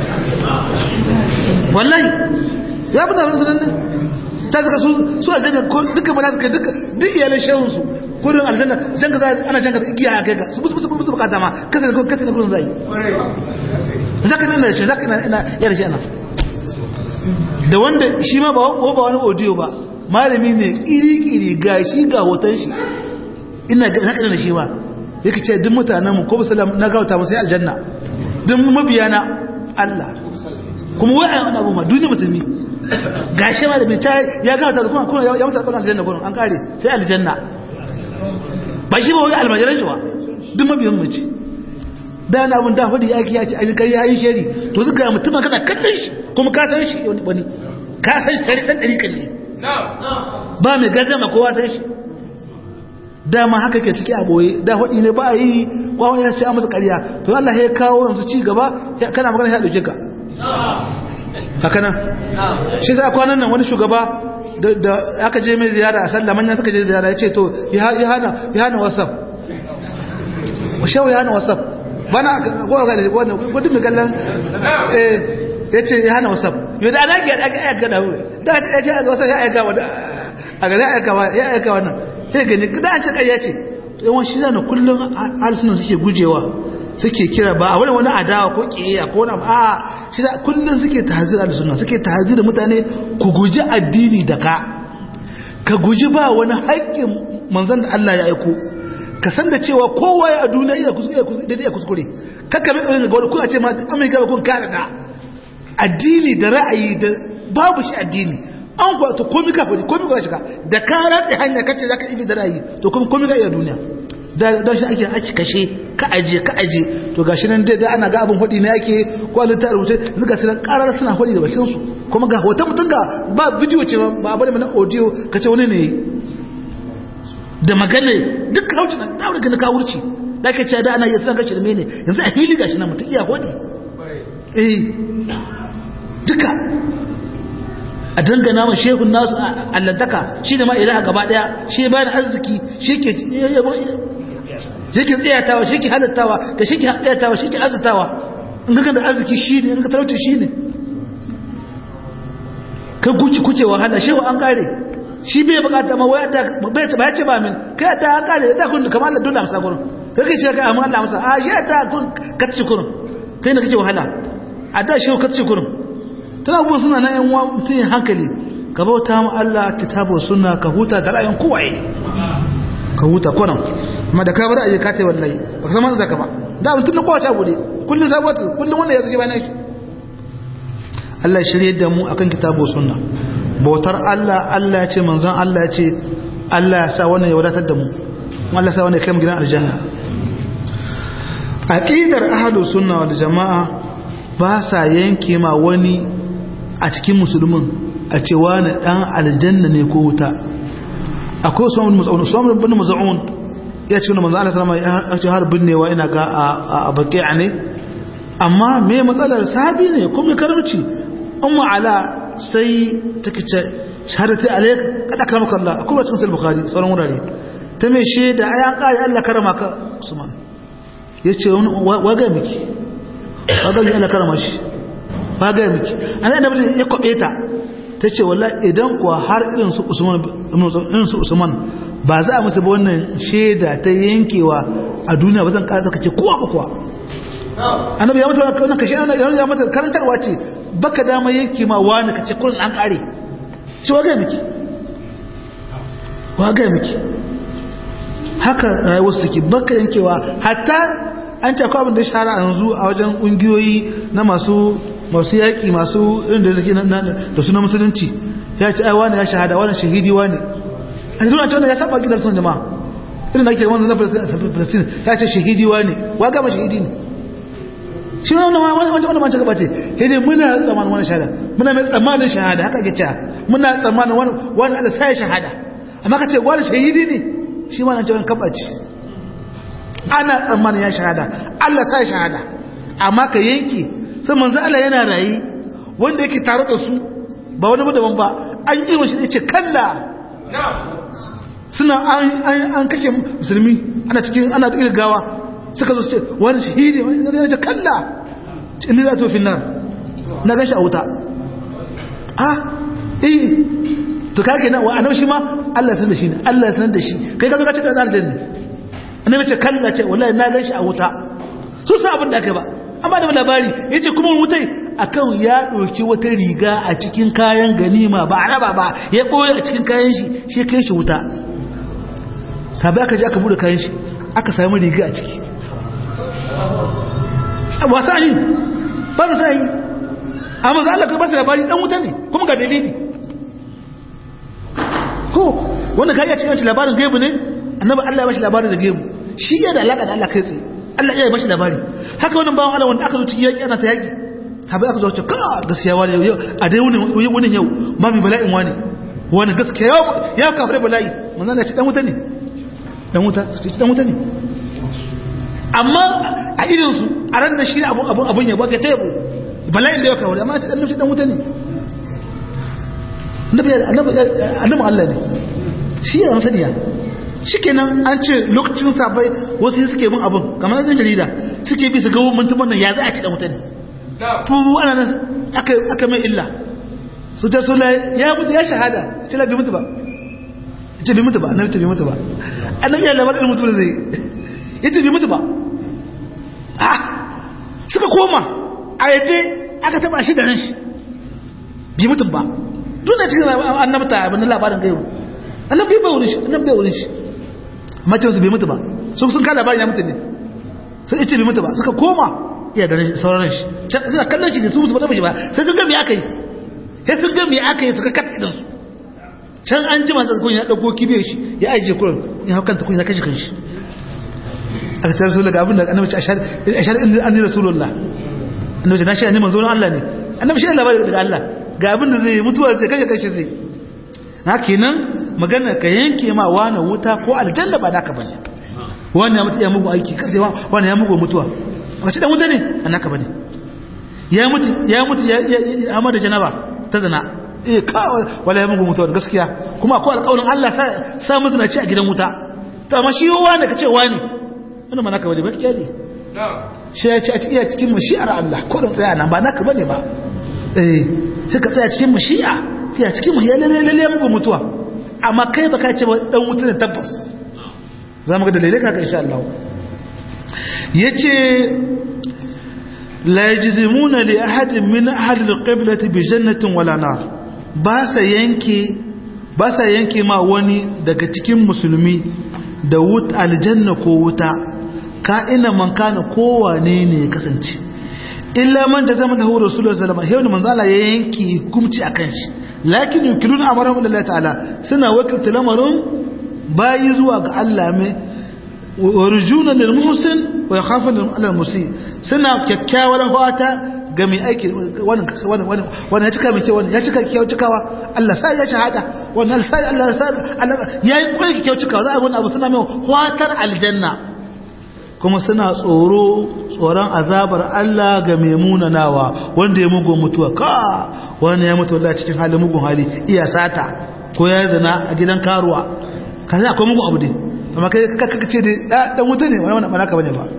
wallahi ya fi tafi sanan ne ta zaka su su aljanna duka ba za su kai duka duk iyalan shehunsu kudin aljanna jan ka za ana jan ka igiya a kai ka su busu busu bukata ma kasa da kasa da kudin zai zaka nan da shi zaka ina ya da shi ana da wanda shi ma ba ba wani audio ba malami ne kiri kiri ga shi ga hoton shi ina zaka da shi ba yake ce duk mutanen mu ko ba sallam na gauta mu sai aljanna duk mabiya na Allah kuma wai an abu ma duniya musulmi gashi ma da bin ta ya gauta kuma kuma ya musa aljanna kuma an kare sai aljanna ba shi ba wani almajiran shi ba duk mabiyan mace da na abin da hudu ya ki ya ci a kai ya yi shari to suka yi mutum kana kallon shi kuma ka san shi wani ka san shi sari dan ɗari kan ne ba mai gardama kowa san shi dama haka ke ciki a boye da hudu ne ba a yi kwa wani ya ce a masa ƙarya to Allah ya kawo yanzu ci gaba kana magana ya ɗauke ka haka nan shi sa kwanan nan wani shugaba da aka je mai ziyara a sallah manyan suka je ziyara ya ce to ya hana whatsapp shau ya hana whatsapp bana gowa ga wannan gudun mai kallon ya ce ya hana whatsapp yau da ana ga ya ga da da ya ce ga whatsapp ya aika wa a ga ya aika wa ya aika wannan sai gani da an ce kai ya ce yawan shi zana kullum harsunan suke gujewa suke kira ba a wani wani adawa ko kiyaya ko na a shi za kullum suke tahzira da sunna suke tahzira mutane ku guji addini da ka ka guji ba wani haƙƙin manzon da Allah ya aiko ka san da cewa kowa ya a duniya iya kuskure da iya kuskure kakka mai kawai ga wani kuna ce ma amurka ba kun kare da addini da ra'ayi da babu shi addini an kuwa to komi ka fadi komi ka shiga da ka ratsa hanya kace zaka ibi da ra'ayi to kuma komi ka iya duniya don shi ake ake kashe ka aje ka aje to gashi nan dai ana ga abin hudi ne yake ko an ta rubuce zuga su karar suna hudi da bakin su kuma ga hoton mutun ga ba bidiyo ce ba bane mana audio kace wani ne da magana duk kauci na da wurin ka wurci da kace da ana yin san kace da mene yanzu a fili gashi nan mutun iya hudi eh duka a dangana ma shehun nasu allantaka shi da ma ilaha gaba daya shi bayan arziki shi ke shi ke tsayatawa shi ke halittawa da shi ke tsayatawa shi ke arzitawa in ka da arziki shi ne in ka talauta shi ne ka guci kuce wahala shehu an kare shi bai bukata ma wai da bai ba ya ce ba min kai da an kare da kun kamar Allah dole amsa gurin kai kai ce kai amma Allah amsa a ya da kun kacce gurin kai ne kake wahala a da shehu kacce gurin tana abubuwan suna na yan uwa mutum hankali ka bauta ma Allah kitabu sunna ka huta da ra'ayin kowaye ka huta kwanan amma da ka bar aje ka tai wallahi ba ka san zaka ba da mutum na kowace gode kullun sabata kullun wanda ya zaje bayan shi Allah shirye da mu akan kitabu sunna bautar Allah Allah ya ce manzon Allah ya ce Allah ya sa wannan ya wadatar da mu Allah ya sa wannan ya kai mu gidan aljanna aqidar ahlus sunna wal jamaa ba sa yanke ma wani a cikin musulmin a ce wani dan aljanna ne ko wuta akwai usman bin mas'ud usman bin mas'ud ya ce wannan manzo Allah sallama ya ce har binnewa ina ga a baqi'a ne amma me matsalar sahabi ne kuma karamci umma ala sai take ce shahadati alayka kada karamaka Allah akwai wacin sahih bukhari sauran wurare ta me shaida ayan kare Allah karama ka usman yace waga miki waga miki Allah karama shi waga miki an annabi ya kwabe ta tace wallahi idan kuwa har irin su usman irin su usman ba za a musu ba wannan shaida ta yankewa a duniya ba zan kara zaka ce kowa ba kowa annabi ya mata wannan kashe annabi ya mata karantarwa ce baka dama yanke ma wani kace kullun an kare shi waga miki waga miki haka rayuwar su take baka yankewa hatta an ce akwai abin da shahara a yanzu a wajen kungiyoyi na masu masu yaƙi masu irin da suke da suna musulunci ya ce ai wani ya shahada wani shahidi wani a yanzu na ce ya saba gidan sun jama'a irin da ake wani na palestine ya ce shahidi wani wa gama shahidi ne shi wani wani wani wani gaba ce hidi muna tsammanin wani shahada muna mai tsammanin shahada haka ke cewa muna tsammanin wani wani ala sai shahada amma ka ce wani shahidi ne shi ma na ce wani kabaci ana tsammanin ya shahada Allah sai shahada amma ka yanke sai manzo Allah yana rayi wanda yake tare da su ba wani ba daban ba an yi mashi yace kalla suna an kashe musulmi ana cikin ana da gawa suka zo su ce wani shahidi wani zai da kalla inni la tofin nan na gashi a wuta a eh to kage nan wa annabi shi ma Allah sanar da shi ne Allah sanar da shi kai ka zo ka ce da aljanna annabi ce kalla ce wallahi na gashi a wuta su sa abin da aka ba amma da labari yace kuma wutai akan ya doki wata riga a cikin kayan ganima ba araba ba ya koyi a cikin kayan shi shi kai shi wuta sabai aka je aka bude kayan shi aka sami riga a ciki wasa yi ba da sai amma za Allah kai ba su labari dan wuta ne kuma ga dalili ko wanda kai ya cikin shi labarin gaibu ne annabi Allah ya bashi labarin da gaibu shi ya da alaka da Allah kai tsaye Allah ya bashi labari haka wannan bawan Allah wanda aka zo cikin yaki ana ta yaki sabai aka zo ce ka gaskiya wani yau a dai wani wani yau ba mi bala'in wani wani gaskiya ya kafare bala'i manzon Allah ya ce dan wuta ne dan wuta su ce dan wuta ne amma a irinsu a ran da shi abun abun abun yabo ka taibo bala'in da ya kawo amma dan nufi dan wuta ne annabi annabi Allah ne shi ya saniya shikenan an ce lokacin sabai wasu suke bin abun kamar yan jarida suke bi su ga mutumin nan ya za a ci dan wuta ne to ana nan aka aka mai illa su ta sula ya mutu ya shahada ce la bi mutu ba ce bi mutu ba annabi ce bi mutu ba annabi ya labarin mutu da zai yace bi mutu ba ah suka koma a yadda aka taba shi da ran shi bi mutum ba duna cikin annabta abin labarin gaibu annabi bai wurin shi annabi bai wurin shi mace su bai mutu ba su sun ka labarin ya mutu ne sun yace bi mutu ba suka koma iya da sauran shi suna kallon shi da su musu ba shi ba sai sun ga me aka yi sai sun ga me aka yi suka katta idan su can an ji masu kun ya dauko kibe shi ya ajiye kurin ya haukanta kun ya kashe kanshi aka tare su daga abin da annabi ce ashar anni rasulullah annabi ce na shi annabi manzon Allah ne annabi shi labari daga Allah ga abin da zai mutuwa zai kashe kashe zai na kenan magana ka yanke ma wani wuta ko aljanna ba naka bane wani ya mutu ya mugu aiki kaze wani ya mugu mutuwa wace dan wuta ne annaka bane ya mutu ya mutu ya amma da janaba ta zina eh ka wala ya mugu mutuwa gaskiya kuma akwai alƙawarin Allah sa sa mutuna ci a gidan wuta to amma shi wani ka ce wani wannan ba naka bane ba kiyade shi ya ci a cikin cikin mashi'ar Allah ko don tsaya nan ba naka bane ba eh sai ka tsaya cikin mashi'a ya cikin mu ya lalle lalle muku mutuwa amma kai baka ce ba dan wuta ne tabbas za mu ga dalilai kaka insha Allah yace la yajzimuna li ahadin min ahli al-qiblati bi jannatin wala nar ba sa yanke ba sa yanke ma wani daga cikin musulmi da wut aljanna ko wuta ka'ina man kana kowane ne ya kasance illa man da zama da hu rasulullah sallallahu alaihi wasallam manzo Allah ya yanki hukunci akan shi lakin yukiluna amrahum lillahi ta'ala suna wakilta lamarin bayi zuwa ga Allah mai warjuna lil muhsin wa yakhafuna lil musi suna kyakkyawar fata ga mai aiki wannan wannan wannan ya cika mai kyau wannan ya cika kyau cikawa Allah sai ya shahada wannan sai Allah sai Allah yayi kwai kyau cikawa za a wannan abu suna mai fatar aljanna kuma suna tsoro tsoron azabar Allah ga mai munanawa wanda ya mugun mutuwa ka wani ya mutu wallahi cikin halin mugun hali iya sata ko ya zina a gidan karuwa ka sai akwai mugun abu dai amma kai kaka ce dai dan wuta ne wani wannan malaka bane ba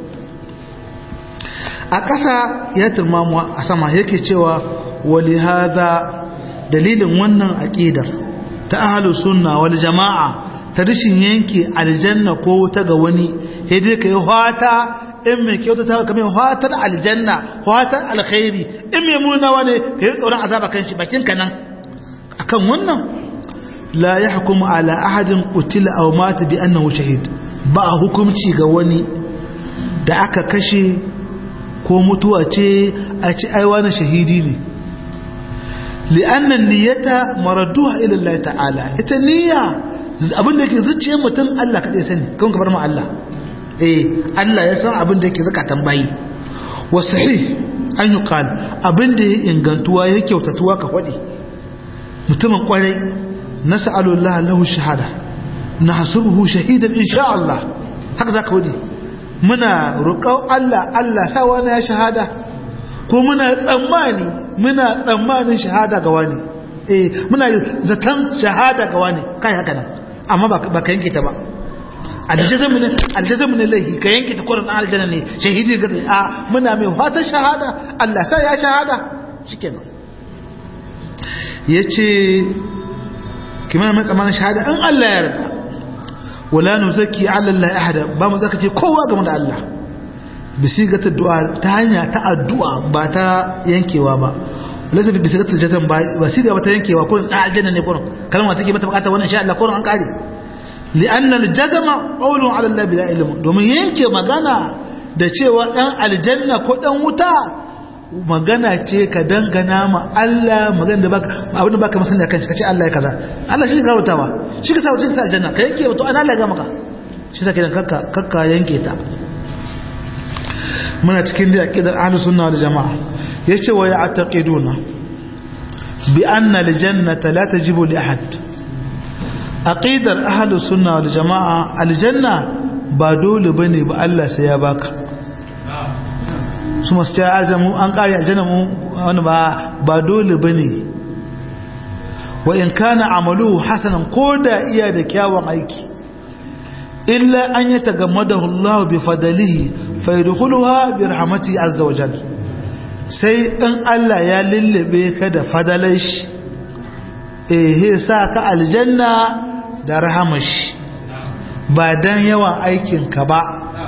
a ƙasa ya turmamu a sama yake cewa wali hadha dalilin wannan aqidar ta ahlus sunna wal jamaa ta rishin yanke aljanna ko wuta ga wani sai dai kai fata in mai kyauta ta kamar fatar aljanna fatar alkhairi in mai munawa ne kai tsoron azaba kan shi bakin ka nan akan wannan la yahkumu ala ahadin qutila aw mata bi annahu shahid ba hukunci ga wani da aka kashe ko mutuwa ce a ci aiwa na shahidi ne li'annan niyyata maraduha ila Allah ta'ala ita niyya abin da yake zuciyar mutum Allah kadai sani kan kabar mu Allah eh Allah ya san abin da yake zakatan bayi wa sahih an yuqal abin da ya ingantuwa ya kyautatuwa ka fadi mutumin kwarai nas'alu Allah lahu shahada nahsubuhu shahidan insha Allah haka zaka wadi muna roƙon Allah Allah sa wani ya shahada ko muna tsammani muna tsammanin shahada ga wani eh muna zaton shahada ga wani kai haka nan amma ba ka yanke ta ba aljazamu ne aljazamu ne lahi ka yanke ta kurin aljanna ne shahidi ga a muna mai fatan shahada Allah sai ya shahada shikenan yace kimar mai tsamanin shahada in Allah ya yarda wala nuzaki ala Allah ahada ba mu zaka ce kowa game da Allah bisigata du'a ta hanya ta addu'a ba ta yankewa ba lazim bisigata jazan ba ba siga ba ta yankewa kurin a aljanna ne kurin kalma take mata bukata wannan insha Allah kurin an kare li'anna al-jazma qawlun ala Allah bila ilm domin yanke magana da cewa dan aljanna ko dan wuta magana ce ka dangana ma Allah magana da baka abin da baka masanya kanshi kace Allah ya kaza Allah shi ka rutawa shi ka sa wuce sa aljanna ka yanke to ana Allah ga maka shi sa kidan kakka kakka yanke ta muna cikin da aqidar ahlus sunna wal jamaa yace wa ya'taqiduna bi anna al jannata la tajibu li ahad aqidar ahlus sunna wal jamaa al janna ba dole bane ba Allah sai ya baka su masu cewa aljamu an kare aljanna mu wani ba ba dole bane wa in kana amaluhu hasanan koda iya da kyawun aiki illa an yatagammadahu Allah bi fadlihi fa yadkhuluha bi rahmatihi azza wa jalla sai in Allah ya lullube ka da fadalashi eh sa ka aljanna da rahamashi ba dan yawan aikin ka ba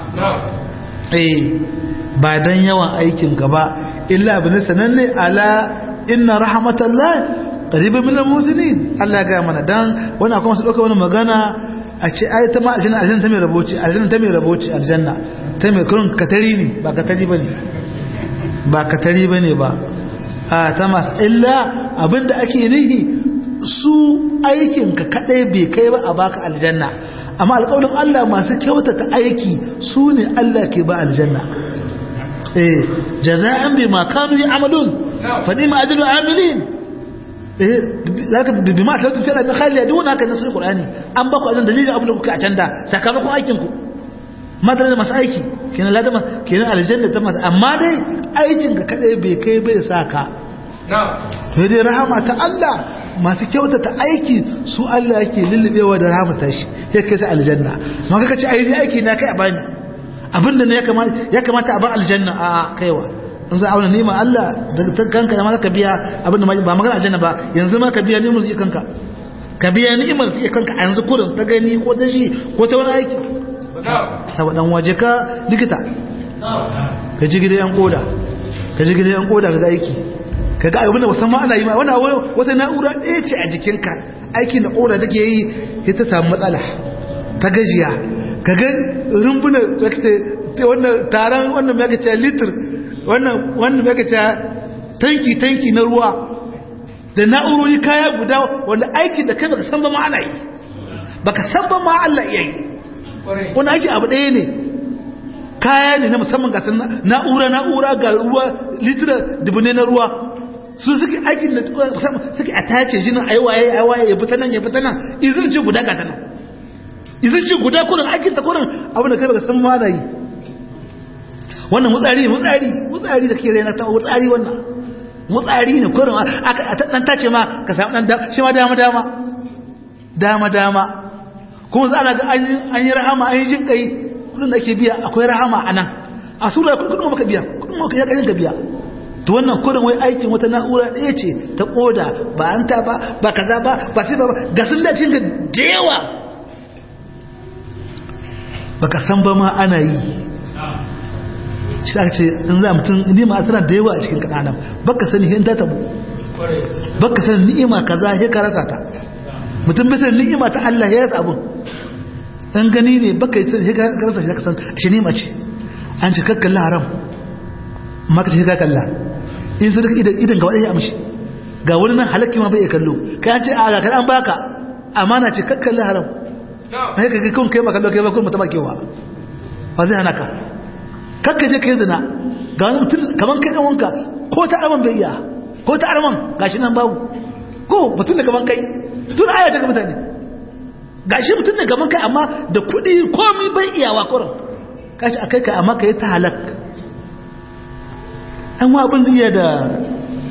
eh ba dan yawan aikin ka ba illa abin sananne ala inna rahmatallahi qaribun minal muslimin Allah ya ga mana dan wannan kuma su dauka wani magana a ce ai ta ma aljanna aljanna ta mai raboci aljanna ta mai raboci aljanna ta mai kurun katari ne ba katari bane ba katari bane ba a ta masu illa abinda ake nihi su aikin ka kadai bai kai ba a baka aljanna amma alƙawarin Allah masu kyautata aiki su ne Allah ke ba aljanna eh jaza'an bima kanu ya'malun fa ni'ma ajrul amilin eh zaka bi ma tawtu fi'la bi khali duk haka nasu qur'ani an ba ku azan dalilin abin da kuka a canda sakamakon aikin ku madalla masu aiki kenan ladama kenan aljanna ta masu amma dai aikin ka kadai bai kai bai saka to dai rahama ta Allah masu kyautata aiki su Allah yake lullubewa da rahama ta shi ya kai sa aljanna ma kaka ce ai aiki na kai a bani abinda ne ya kamata a ba aljanna a kaiwa in za a auna neman Allah daga kanka ya ma ka biya abinda ba magana aljanna ba yanzu ma ka biya neman su kanka ka biya ni'imar su kanka a yanzu kurin ta gani ko ta shi ko ta wani aiki ta wadan waje ka likita ka ji gidan yan koda ka ji gidan yan koda ka ga aiki ka ga abinda musamman ana yi ma wani wata na'ura ɗaya ce a jikinka aiki na koda take yi sai ta samu matsala ta gajiya ka ga rumbuna wannan taron wannan mai gaciya litir wannan mai gaciya tanki-tanki na ruwa da na'urori kaya guda wanda aiki da kai baka san ba ma ana yi baka san ba ma Allah iya yi wani aiki abu ɗaya ne kaya ne na musamman ga na'ura na'ura ga ruwa litira dubune na ruwa su suke aikin da suke a tace jinin aiwaye aiwaye ya fita nan ya fita nan izin ce guda ga ta nan izin ce guda kurin aikin ta kurin abin da kai baka san ma na yi wannan mutsari mutsari mutsari da ke raina ta mutsari wannan mutsari ne kurin aka dan tace ma ka samu dan shi ma dama dama dama dama kuma za a ga an yi rahama an yi jin kai kudin da ake biya akwai rahama a nan a sura kudin maka biya kudin maka ya kayan ka biya to wannan kurin wai aikin wata na'ura ɗaya ce ta koda ba an ta ba ba kaza ba ba sai ba ga sun dace ga jewa baka san ba ma ana yi shi aka ce in za mutum ni'ima tana da yawa a cikin kananan baka sani hin ta tabu baka sani ni'ima kaza ya ka rasa ta mutum bai sani ni'ima ta Allah ya rasa abun in gani ne baka yi sani ya ka rasa shi ka san shi ni'ima ce an ce kakkalla haram maka ce ka kalla in su duka idan ga wadai ya amshi ga wani nan halakki ma bai iya kallo kai an ce a ga kan an baka amana ce kakkalla haram sai ka kun kai makallo kai ba kun mutama kewa ba zai hana ka kakka je kai zina ga wani mutum kaman kai dan wanka ko ta arman bai iya ko ta arman gashi nan babu ko mutum da kaman kai tun aya ta ga mutane gashi mutum da kaman kai amma da kuɗi komai bai iyawa kurin kashi akai ka amma kai ta halak an wa abin iya da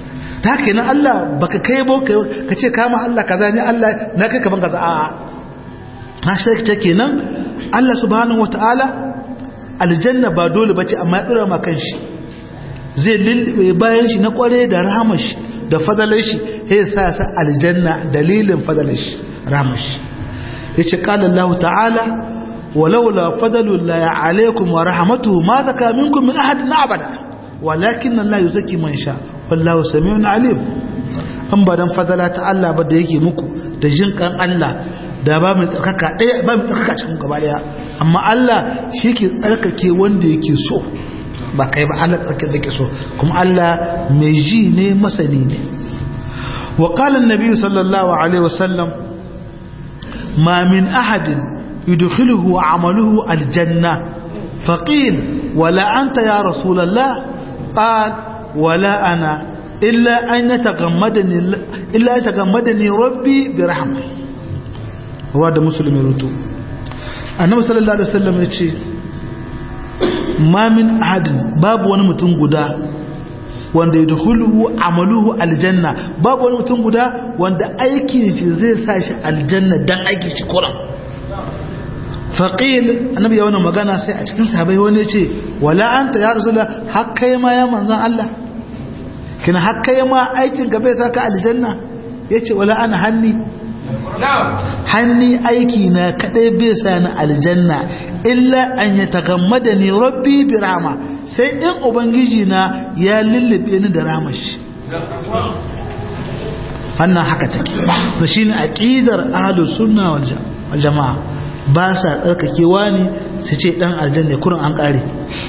ta kenan Allah baka kai bo ka ce kama Allah kaza ne Allah na kai kaman kaza a'a na shirka kenan Allah subhanahu wataala aljanna ba dole bace amma ya dora ma kanshi zai lilbe bayan shi na kware da rahamar shi da fadalar shi sai sa sa aljanna dalilin fadalar shi rahamar shi yace qala Allah ta'ala ولولا فضل الله عليكم ورحمته ما ذكى منكم من أحد أبدا ولكن الله يزكي من شاء والله سميع عليم an ba dan fadala ta Allah ba da yake muku da jinkan Allah da ba mu tsarkaka ɗaya ba mu tsarkaka cikin gaba ɗaya amma Allah shi ke tsarkake wanda yake so ba kai ba Allah tsarkake da ke so kuma Allah mai ji ne masani ne wa qala an-nabi sallallahu alaihi wasallam ma min ahadin يدخله عمله الجنة فقيل ولا أنت يا رسول الله قال ولا أنا إلا أن يتغمدني إلا يتغمدني ربي برحمة هو هذا مسلم يرتو النبي صلى الله عليه وسلم يقول ما من أحد باب ونمتن قدا wanda ya dukuluhu amaluhu aljanna babu wani mutum guda wanda aikin shi zai sa shi aljanna dan aiki shi kuran faƙil annabi ya wani magana sai a cikin sahabai wani ce wala anta ya rasulullah har kai ma ya manzan Allah kina har kai ma aikin ka bai saka aljanna yace wala ana hanni hanni aiki na kadai bai sa ni aljanna illa an yatagammadani rabbi bi rahma sai in ubangiji na ya lullube ni da ramashi wannan haka take to shine aqidar ahlus sunna wal jamaa ba sa tsarkakewa ne su ce dan aljanna kurin an kare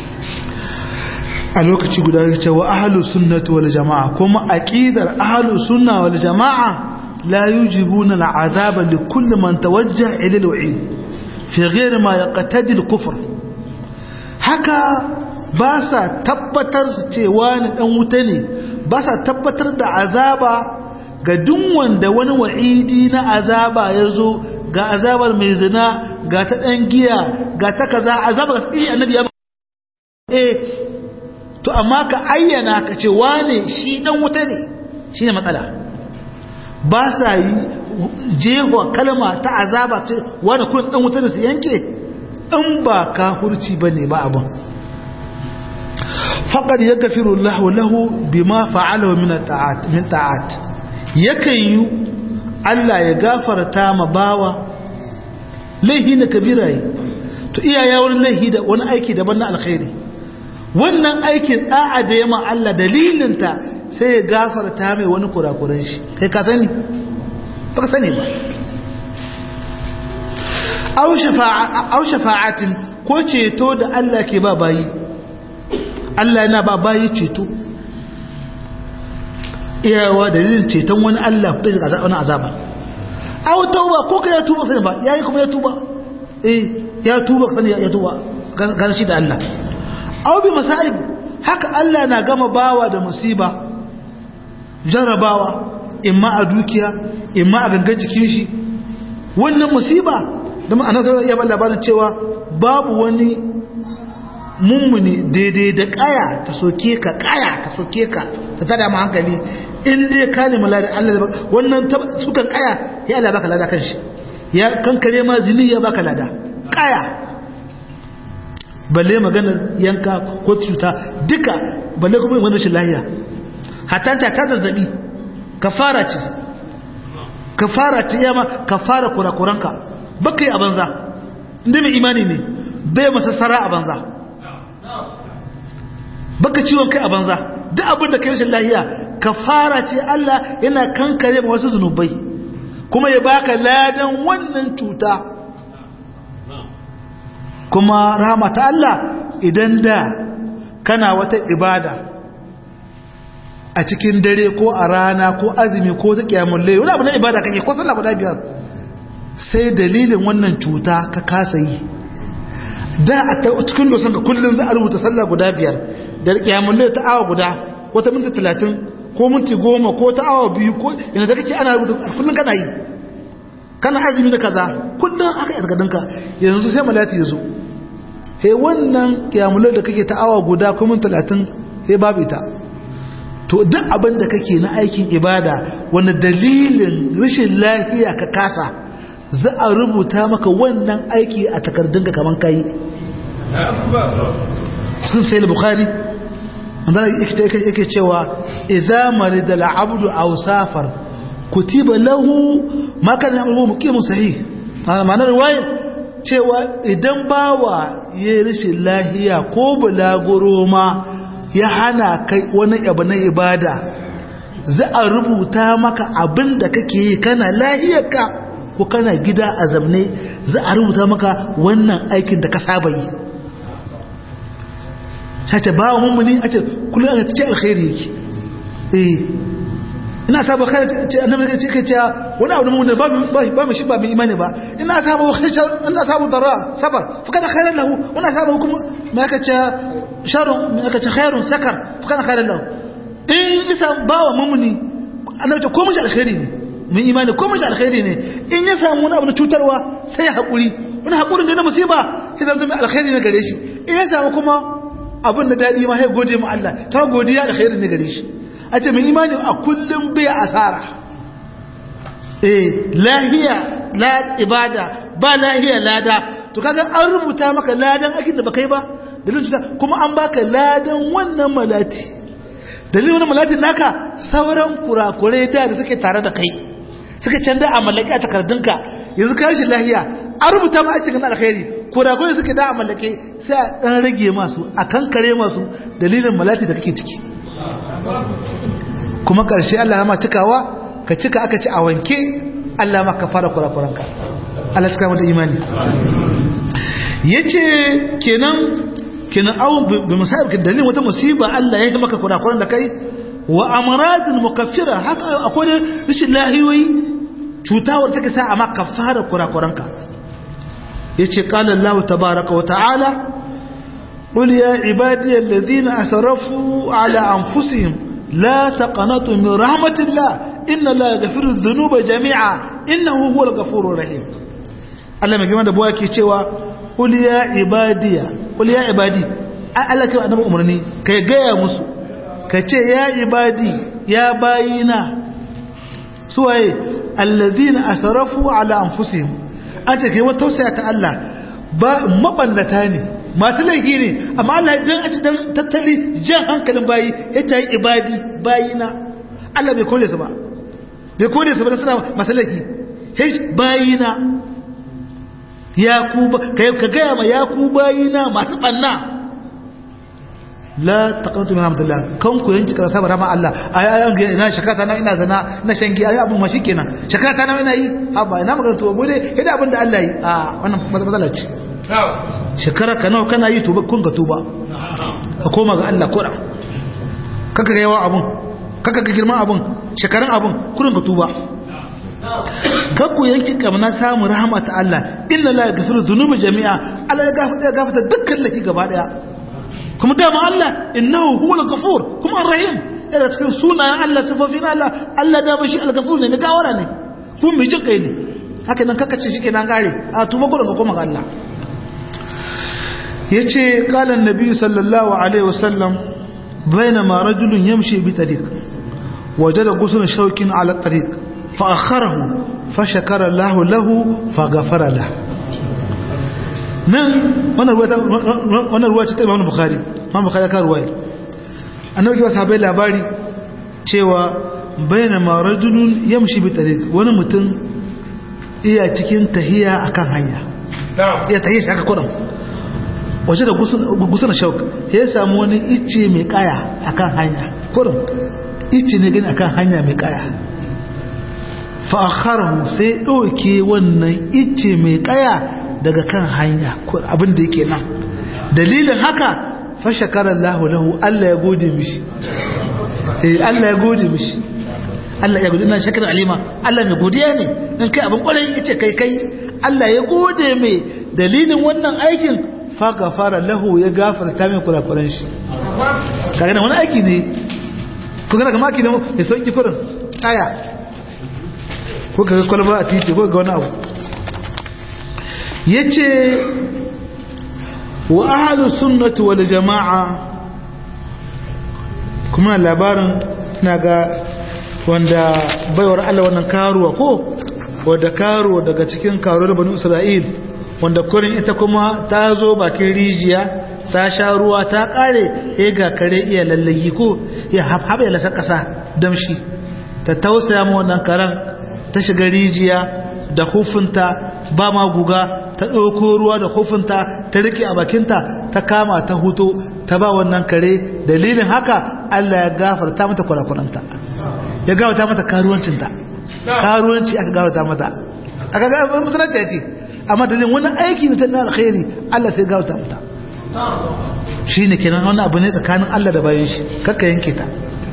a lokaci guda ya ce wa ahalu sunnati wal jama'a kuma aqidar ahalu sunna wal jama'a la yujibuna al'azaba li kulli man tawajjaha ila al-wa'id fi ghayri ma yaqtadi al-kufr haka ba sa tabbatar su cewa ni dan wuta ne ba sa tabbatar da azaba ga duk wanda wani wa'idi na azaba ya zo ga azabar mai zina ga ta ɗan giya ga ta kaza azabar sai annabi ya eh to amma ka ayyana ka ce wane shi dan wuta ne shine matsala ba sa yi jeho kalma ta azaba ce wani kun dan wuta ne su yanke in ba kafurci bane ba abin faqad yaghfiru Allahu lahu bima fa'alahu min ta'at min ta'at yakan yi Allah ya gafarta ma bawa laihi na kabira yi to iyaya wani laihi da wani aiki daban na alkhairi wannan aikin da'a da yama Allah dalilinta sai ya gafarta mai wani kurakuran shi kai ka sani ba ka sani ba au shafa'atin ko ceto da Allah ke ba bayi Allah yana ba bayi ceto iyawa dalilin ceton wani Allah da shiga wani azaba aw tauba ko ka ya tuba sai ba yayi kuma ya tuba eh ya tuba sani ya tuba gan shi da Allah aw bi masaib haka Allah na gama bawa da musiba jarabawa imma a dukiya imma a gangan jikin shi wannan musiba da ma'ana sai ya ba labarin cewa babu wani mummuni daidai da kaya ta soke ka kaya ta soke ka ta tada mu hankali in dai ka nemi lada Allah ba wannan sukan kaya ya Allah baka lada kanshi ya kankare ma zini ya baka lada kaya balle maganar yanka ko cuta duka balle kuma wannan shi lahiya hatta ta ta zazzabi kafara ce kafara ce yama kafara kurakuranka baka yi a banza inda mai imani ne bai masa sara a banza baka ciwon kai a banza duk abin da kai rashin lahiya kafara ce Allah yana kankare ma wasu zunubai kuma ya baka ladan wannan cuta kuma rahama ta Allah idan da kana wata ibada a cikin dare ko a rana ko azumi ko ta kiyamun layi wani abu na ibada kake ko sallah guda biyar sai dalilin wannan cuta ka kasa yi da a cikin dosan ka kullum za a rubuta sallah guda biyar da kiyamun layi ta awa guda wata minti talatin ko minti goma ko ta awa biyu ko yana da kake ana rubuta kullum kana yi kana azumi da kaza kullum aka yarda danka yanzu sai malati ya zo he wannan kiyamun layi da kake ta awa guda ko minti talatin sai babu ita to duk abin da kake na aikin ibada wanda dalilin rashin lafiya ka kasa za a rubuta maka wannan aiki a takardunka kaman kai sun sai bukhari wanda yake cewa idza marida al-abdu aw safar kutiba lahu ma kana ya'malu muqimun sahih ma'anar riwaya cewa idan bawa ya rashin lahiya ko bulaguro ma ya hana kai wani abu na ibada za a rubuta maka abin da kake yi kana lahiyarka ko kana gida a zamne za a rubuta maka wannan aikin da ka saba yi sace ba mummuni a ce kullum a cikin alkhairi yake eh ina saba kai ce annabi ce kai ce wani abu mun ba ba mu shi ba mu imani ba ina saba khashar ina saba darra sabar fa kana khairan lahu wana saba kuma ma ka ce sharun ma ka ce khairun sakar fa kana khairan lahu in isa ba wa mummuni annabi ce ko mu shi alkhairi ne mun imani ko mu shi alkhairi ne in ya samu wani abu na cutarwa sai ya hakuri wani hakurin da na musiba sai zama mai alkhairi ne gare shi in ya samu kuma abin da dadi ma sai gode mu Allah ta godiya alkhairi ne gare shi a ce mai imani a kullum bai asara eh lahiya la ibada ba lahiya lada to kaga an rubuta maka ladan aikin da baka yi ba dalilin cuta kuma an baka ladan wannan malati dalilin wannan malatin naka sauran kurakurai da da suke tare da kai suka canza a mallake a takardunka yanzu ka rashin lahiya an rubuta ma aikin na alkhairi kurakurai suke da a mallake sai a dan rage masu a kankare masu dalilin malati da kake ciki kuma ƙarshe Allah ya ma cikawa ka cika aka ci a wanke Allah ma ka fara kurakuranka Allah cika mata imani yace kenan kenan aw bi musayib kin dalilin wata musiba Allah ya yi maka kurakuran da kai wa amradin mukaffira haka akwai rashin lahiyoyi cutawar take sa a maka fara kurakuranka yace qala Allah tabaaraka wa ta'ala قل يا عبادي الذين أسرفوا على أنفسهم لا تقنطوا من رحمة الله إن الله يغفر الذنوب جميعا إنه هو الغفور الرحيم Allah mai gima da buwa ke cewa qul ya ibadiya qul ya ibadi Allah kai annabi umarni kai gaya musu ka ce ya ibadi ya bayina suwaye alladhina asrafu ala anfusihim an ce kai wata tausaya ta Allah ba mabannata ne masu laifi ne amma Allah dan a dan tattali jan hankalin bayi ya ta yi ibadi bayina Allah bai kore su ba bai kore su ba suna masu laifi hish bayina ya ku ka gaya ma ya ku bayina masu banna la taqantu min hamdillah kan ku yanki karasa ba rama Allah ai ai ga ina shakata na ina zana na shangi ai abun ma shikenan shakata na ina yi haba ina magana to gode hida abin da Allah yi a wannan matsala ce shekara ka nawa kana yi tuba kun ga tuba ka koma ga Allah kura kaka ga yawa abun kaka ga girman abun shekaran abun kurin ka tuba kakku yanki kamna samu rahama ta Allah inna la yaghfiru dhunuba jami'a Allah ya gafarta ya gafarta dukkan laifi gaba daya kuma dama Allah innahu huwal ghafur kuma arrahim yana cikin sunayen Allah sifofin Allah Allah dama shi al-ghafur ne gawara ne kuma mai jin kai ne haka nan kakace shi kenan gare a tuba gurin ka koma ga Allah yace qala an-nabi sallallahu alaihi wasallam bainama rajulun yamshi bi tariq wajada ghuslan shawkin ala tariq fa akharahu fa shakara Allah lahu fa ghafara lahu nan wannan ruwa ce ta Imam Bukhari Imam Bukhari ka ruwaya annabi ya sahabbai labari cewa bainama rajulun yamshi bi tariq wani mutum iya cikin tahiya akan hanya iya tahiya shi haka kudan waje da gusun shauk ya samu wani icce mai kaya akan hanya kudan icce ne gani akan hanya mai kaya fa akharahu sai dauke wannan icce mai kaya daga kan hanya abin da yake nan dalilin haka fa shakara Allah lahu Allah ya gode mishi eh Allah ya gode mishi Allah ya gode ina shakar alima Allah mai godiya ne in kai abin kwarai yace kai kai Allah ya gode mai dalilin wannan aikin fa gafara lahu ya gafarta mai kurakuran shi kaga wani aiki ne ko kana kamar aiki ne ya sauki kurin aya ko kaga kwalba a titi ko ga wani abu yace wa ahlus sunnati wal jamaa kuma labarin na ga wanda baiwar Allah wannan karuwa ko wadda karuwa daga cikin karuwar banu Isra'il wanda kurin ita kuma ta zo bakin rijiya ta sha ruwa ta kare ya ga kare iya lallagi ko ya haɓe lasa ƙasa damshi ta tausaya ma wannan karen ta shiga rijiya da hufinta ba ma guga ta ɗauko ruwa da hufinta ta riƙe a bakinta ta kama ta huto ta ba wannan kare dalilin haka Allah ya gafarta mata kurakuranta ya gafarta mata karuwancinta karuwanci aka gafarta mata aka gafarta mata ya ce amma dalilin wani aiki ne ta na alkhairi Allah sai gafarta mata shi ne kenan wani abu ne tsakanin Allah da bayan shi kakka yanke ta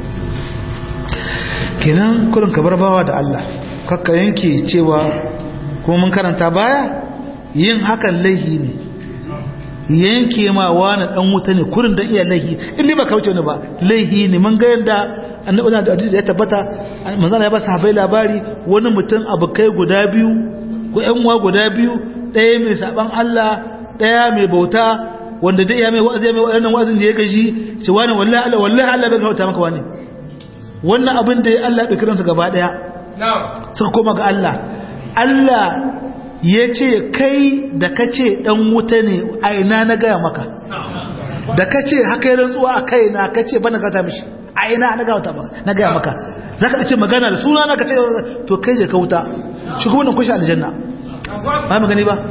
kenan kurin ka bar bawa da Allah kakka yanke cewa kuma mun karanta baya yin hakan laihi ne yanke ma wani dan wuta ne kurin dan iya laihi in ba kauce ne ba laihi ne mun ga yanda annabi da hadisi ya tabbata manzon ya ba sahabbai labari wani mutum abukai guda biyu ko ƴan uwa guda biyu ɗaya mai saban Allah ɗaya mai bauta wanda dai ya mai wa'azi ya mai wannan wa'azin da ya gaji ce wani wallahi Allah wallahi Allah bai kauta maka wani wannan abin da Allah ya kiransa gaba daya suka koma ga Allah Allah ya ce kai da ka ce ɗan wuta ne a ina na gaya maka da ka ce haka yi rantsuwa a kai na ka ce bana gata mishi a ina na gaya maka za ka ce magana da suna na ka ce to kai je ka wuta shi kuma nan kushe aljanna ba magani ba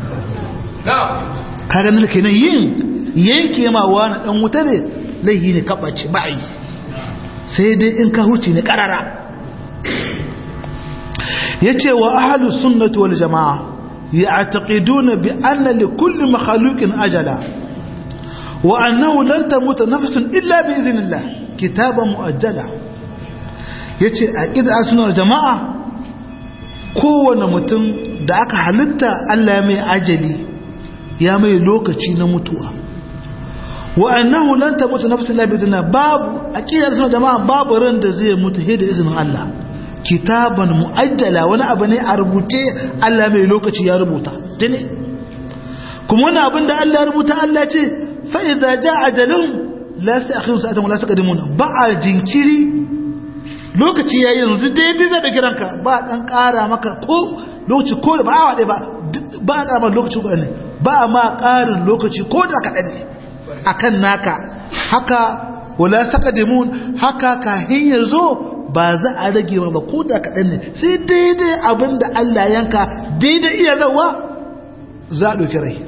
ka ganin kenan yin yanke ma wani ɗan wuta ne laihi ne kaɓace ba yi sai dai in ka huce ne ƙarara yace wa ahlus sunnati wal jamaa ya'taqiduna bi anna li kulli makhluqin ajala wa annahu lan tamut nafsun illa bi idhnillah kitaban muajjala yace aqida sunnah jamaa kowane mutum da aka halitta Allah ya mai ajali ya mai lokaci na mutuwa wa annahu lan tamut nafsun illa bi idhnillah babu aqida sunnah jamaa babu ran da zai mutu sai da izinin Allah kitaban mu'ajjala wani abu ne a rubuce Allah mai lokaci ya rubuta tuni kuma wani abin da Allah ya rubuta Allah ce fa idza jaa ajaluhum la yasta'khirun sa'atan wa la yastaqdimun ba a jinkiri lokaci ya yanzu daidai da kiranka ba dan ƙara maka ko lokaci ko ba awa ɗaya ba ba a ƙara lokaci ko ne ba ma ƙarin lokaci ko da kaɗan ne akan naka haka wala yastaqdimun haka kahin ya zo ba za a rage ba ko da kaɗan ne sai daidai abin da Allah yanka daidai iya zawa za a ɗauki rai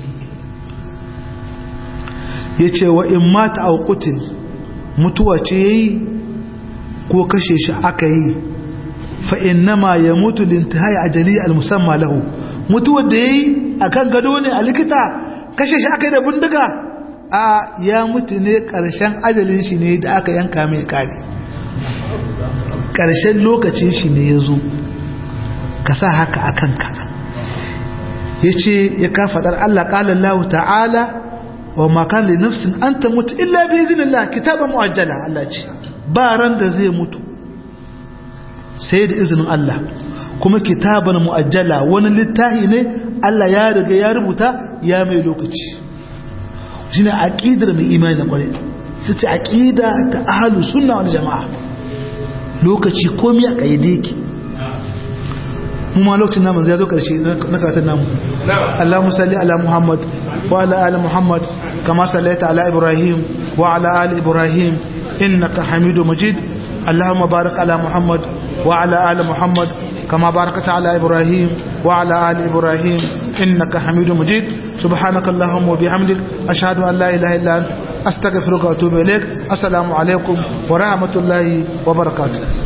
ya ce wa in mata a kutin mutuwa ce ya yi ko kashe shi aka yi fa'in nama ya mutu lintihaya a jali al-musamma lahu mutuwar da ya yi a kan gado ne a likita kashe shi aka yi da bindiga a ya mutu ne ƙarshen ajalin shi ne da aka yanka mai kare ƙarshen lokacin shi ne ya zo ka sa haka a kanka ya ce ya ka faɗar Allah ƙalallahu ta'ala wa makan da nafsin an ta mutu illa bi izinillah kitaban mu'ajjala Allah ce ba ran da zai mutu sai da izinin Allah kuma kitaban mu'ajjala wani littahi ne Allah ya riga ya rubuta ya mai lokaci shine aqidar mai imani da kwarai sai aqida ta ahlus sunna wal jamaa lokaci komi a kayyade yake mu ma lokacin namu zai zo karshe na karatun namu Allahumma salli ala Muhammad wa ala ali Muhammad kama sallaita ala Ibrahim wa ala ali Ibrahim innaka Hamidu Majid Allahumma barik ala Muhammad wa ala ali Muhammad kama barakta ala Ibrahim wa ala ali Ibrahim innaka Hamidu Majid subhanaka Allahumma wa bihamdik ashhadu an la ilaha illa anta astaghfiruka wa atubu ilaik assalamu alaikum wa rahmatullahi wa barakatuh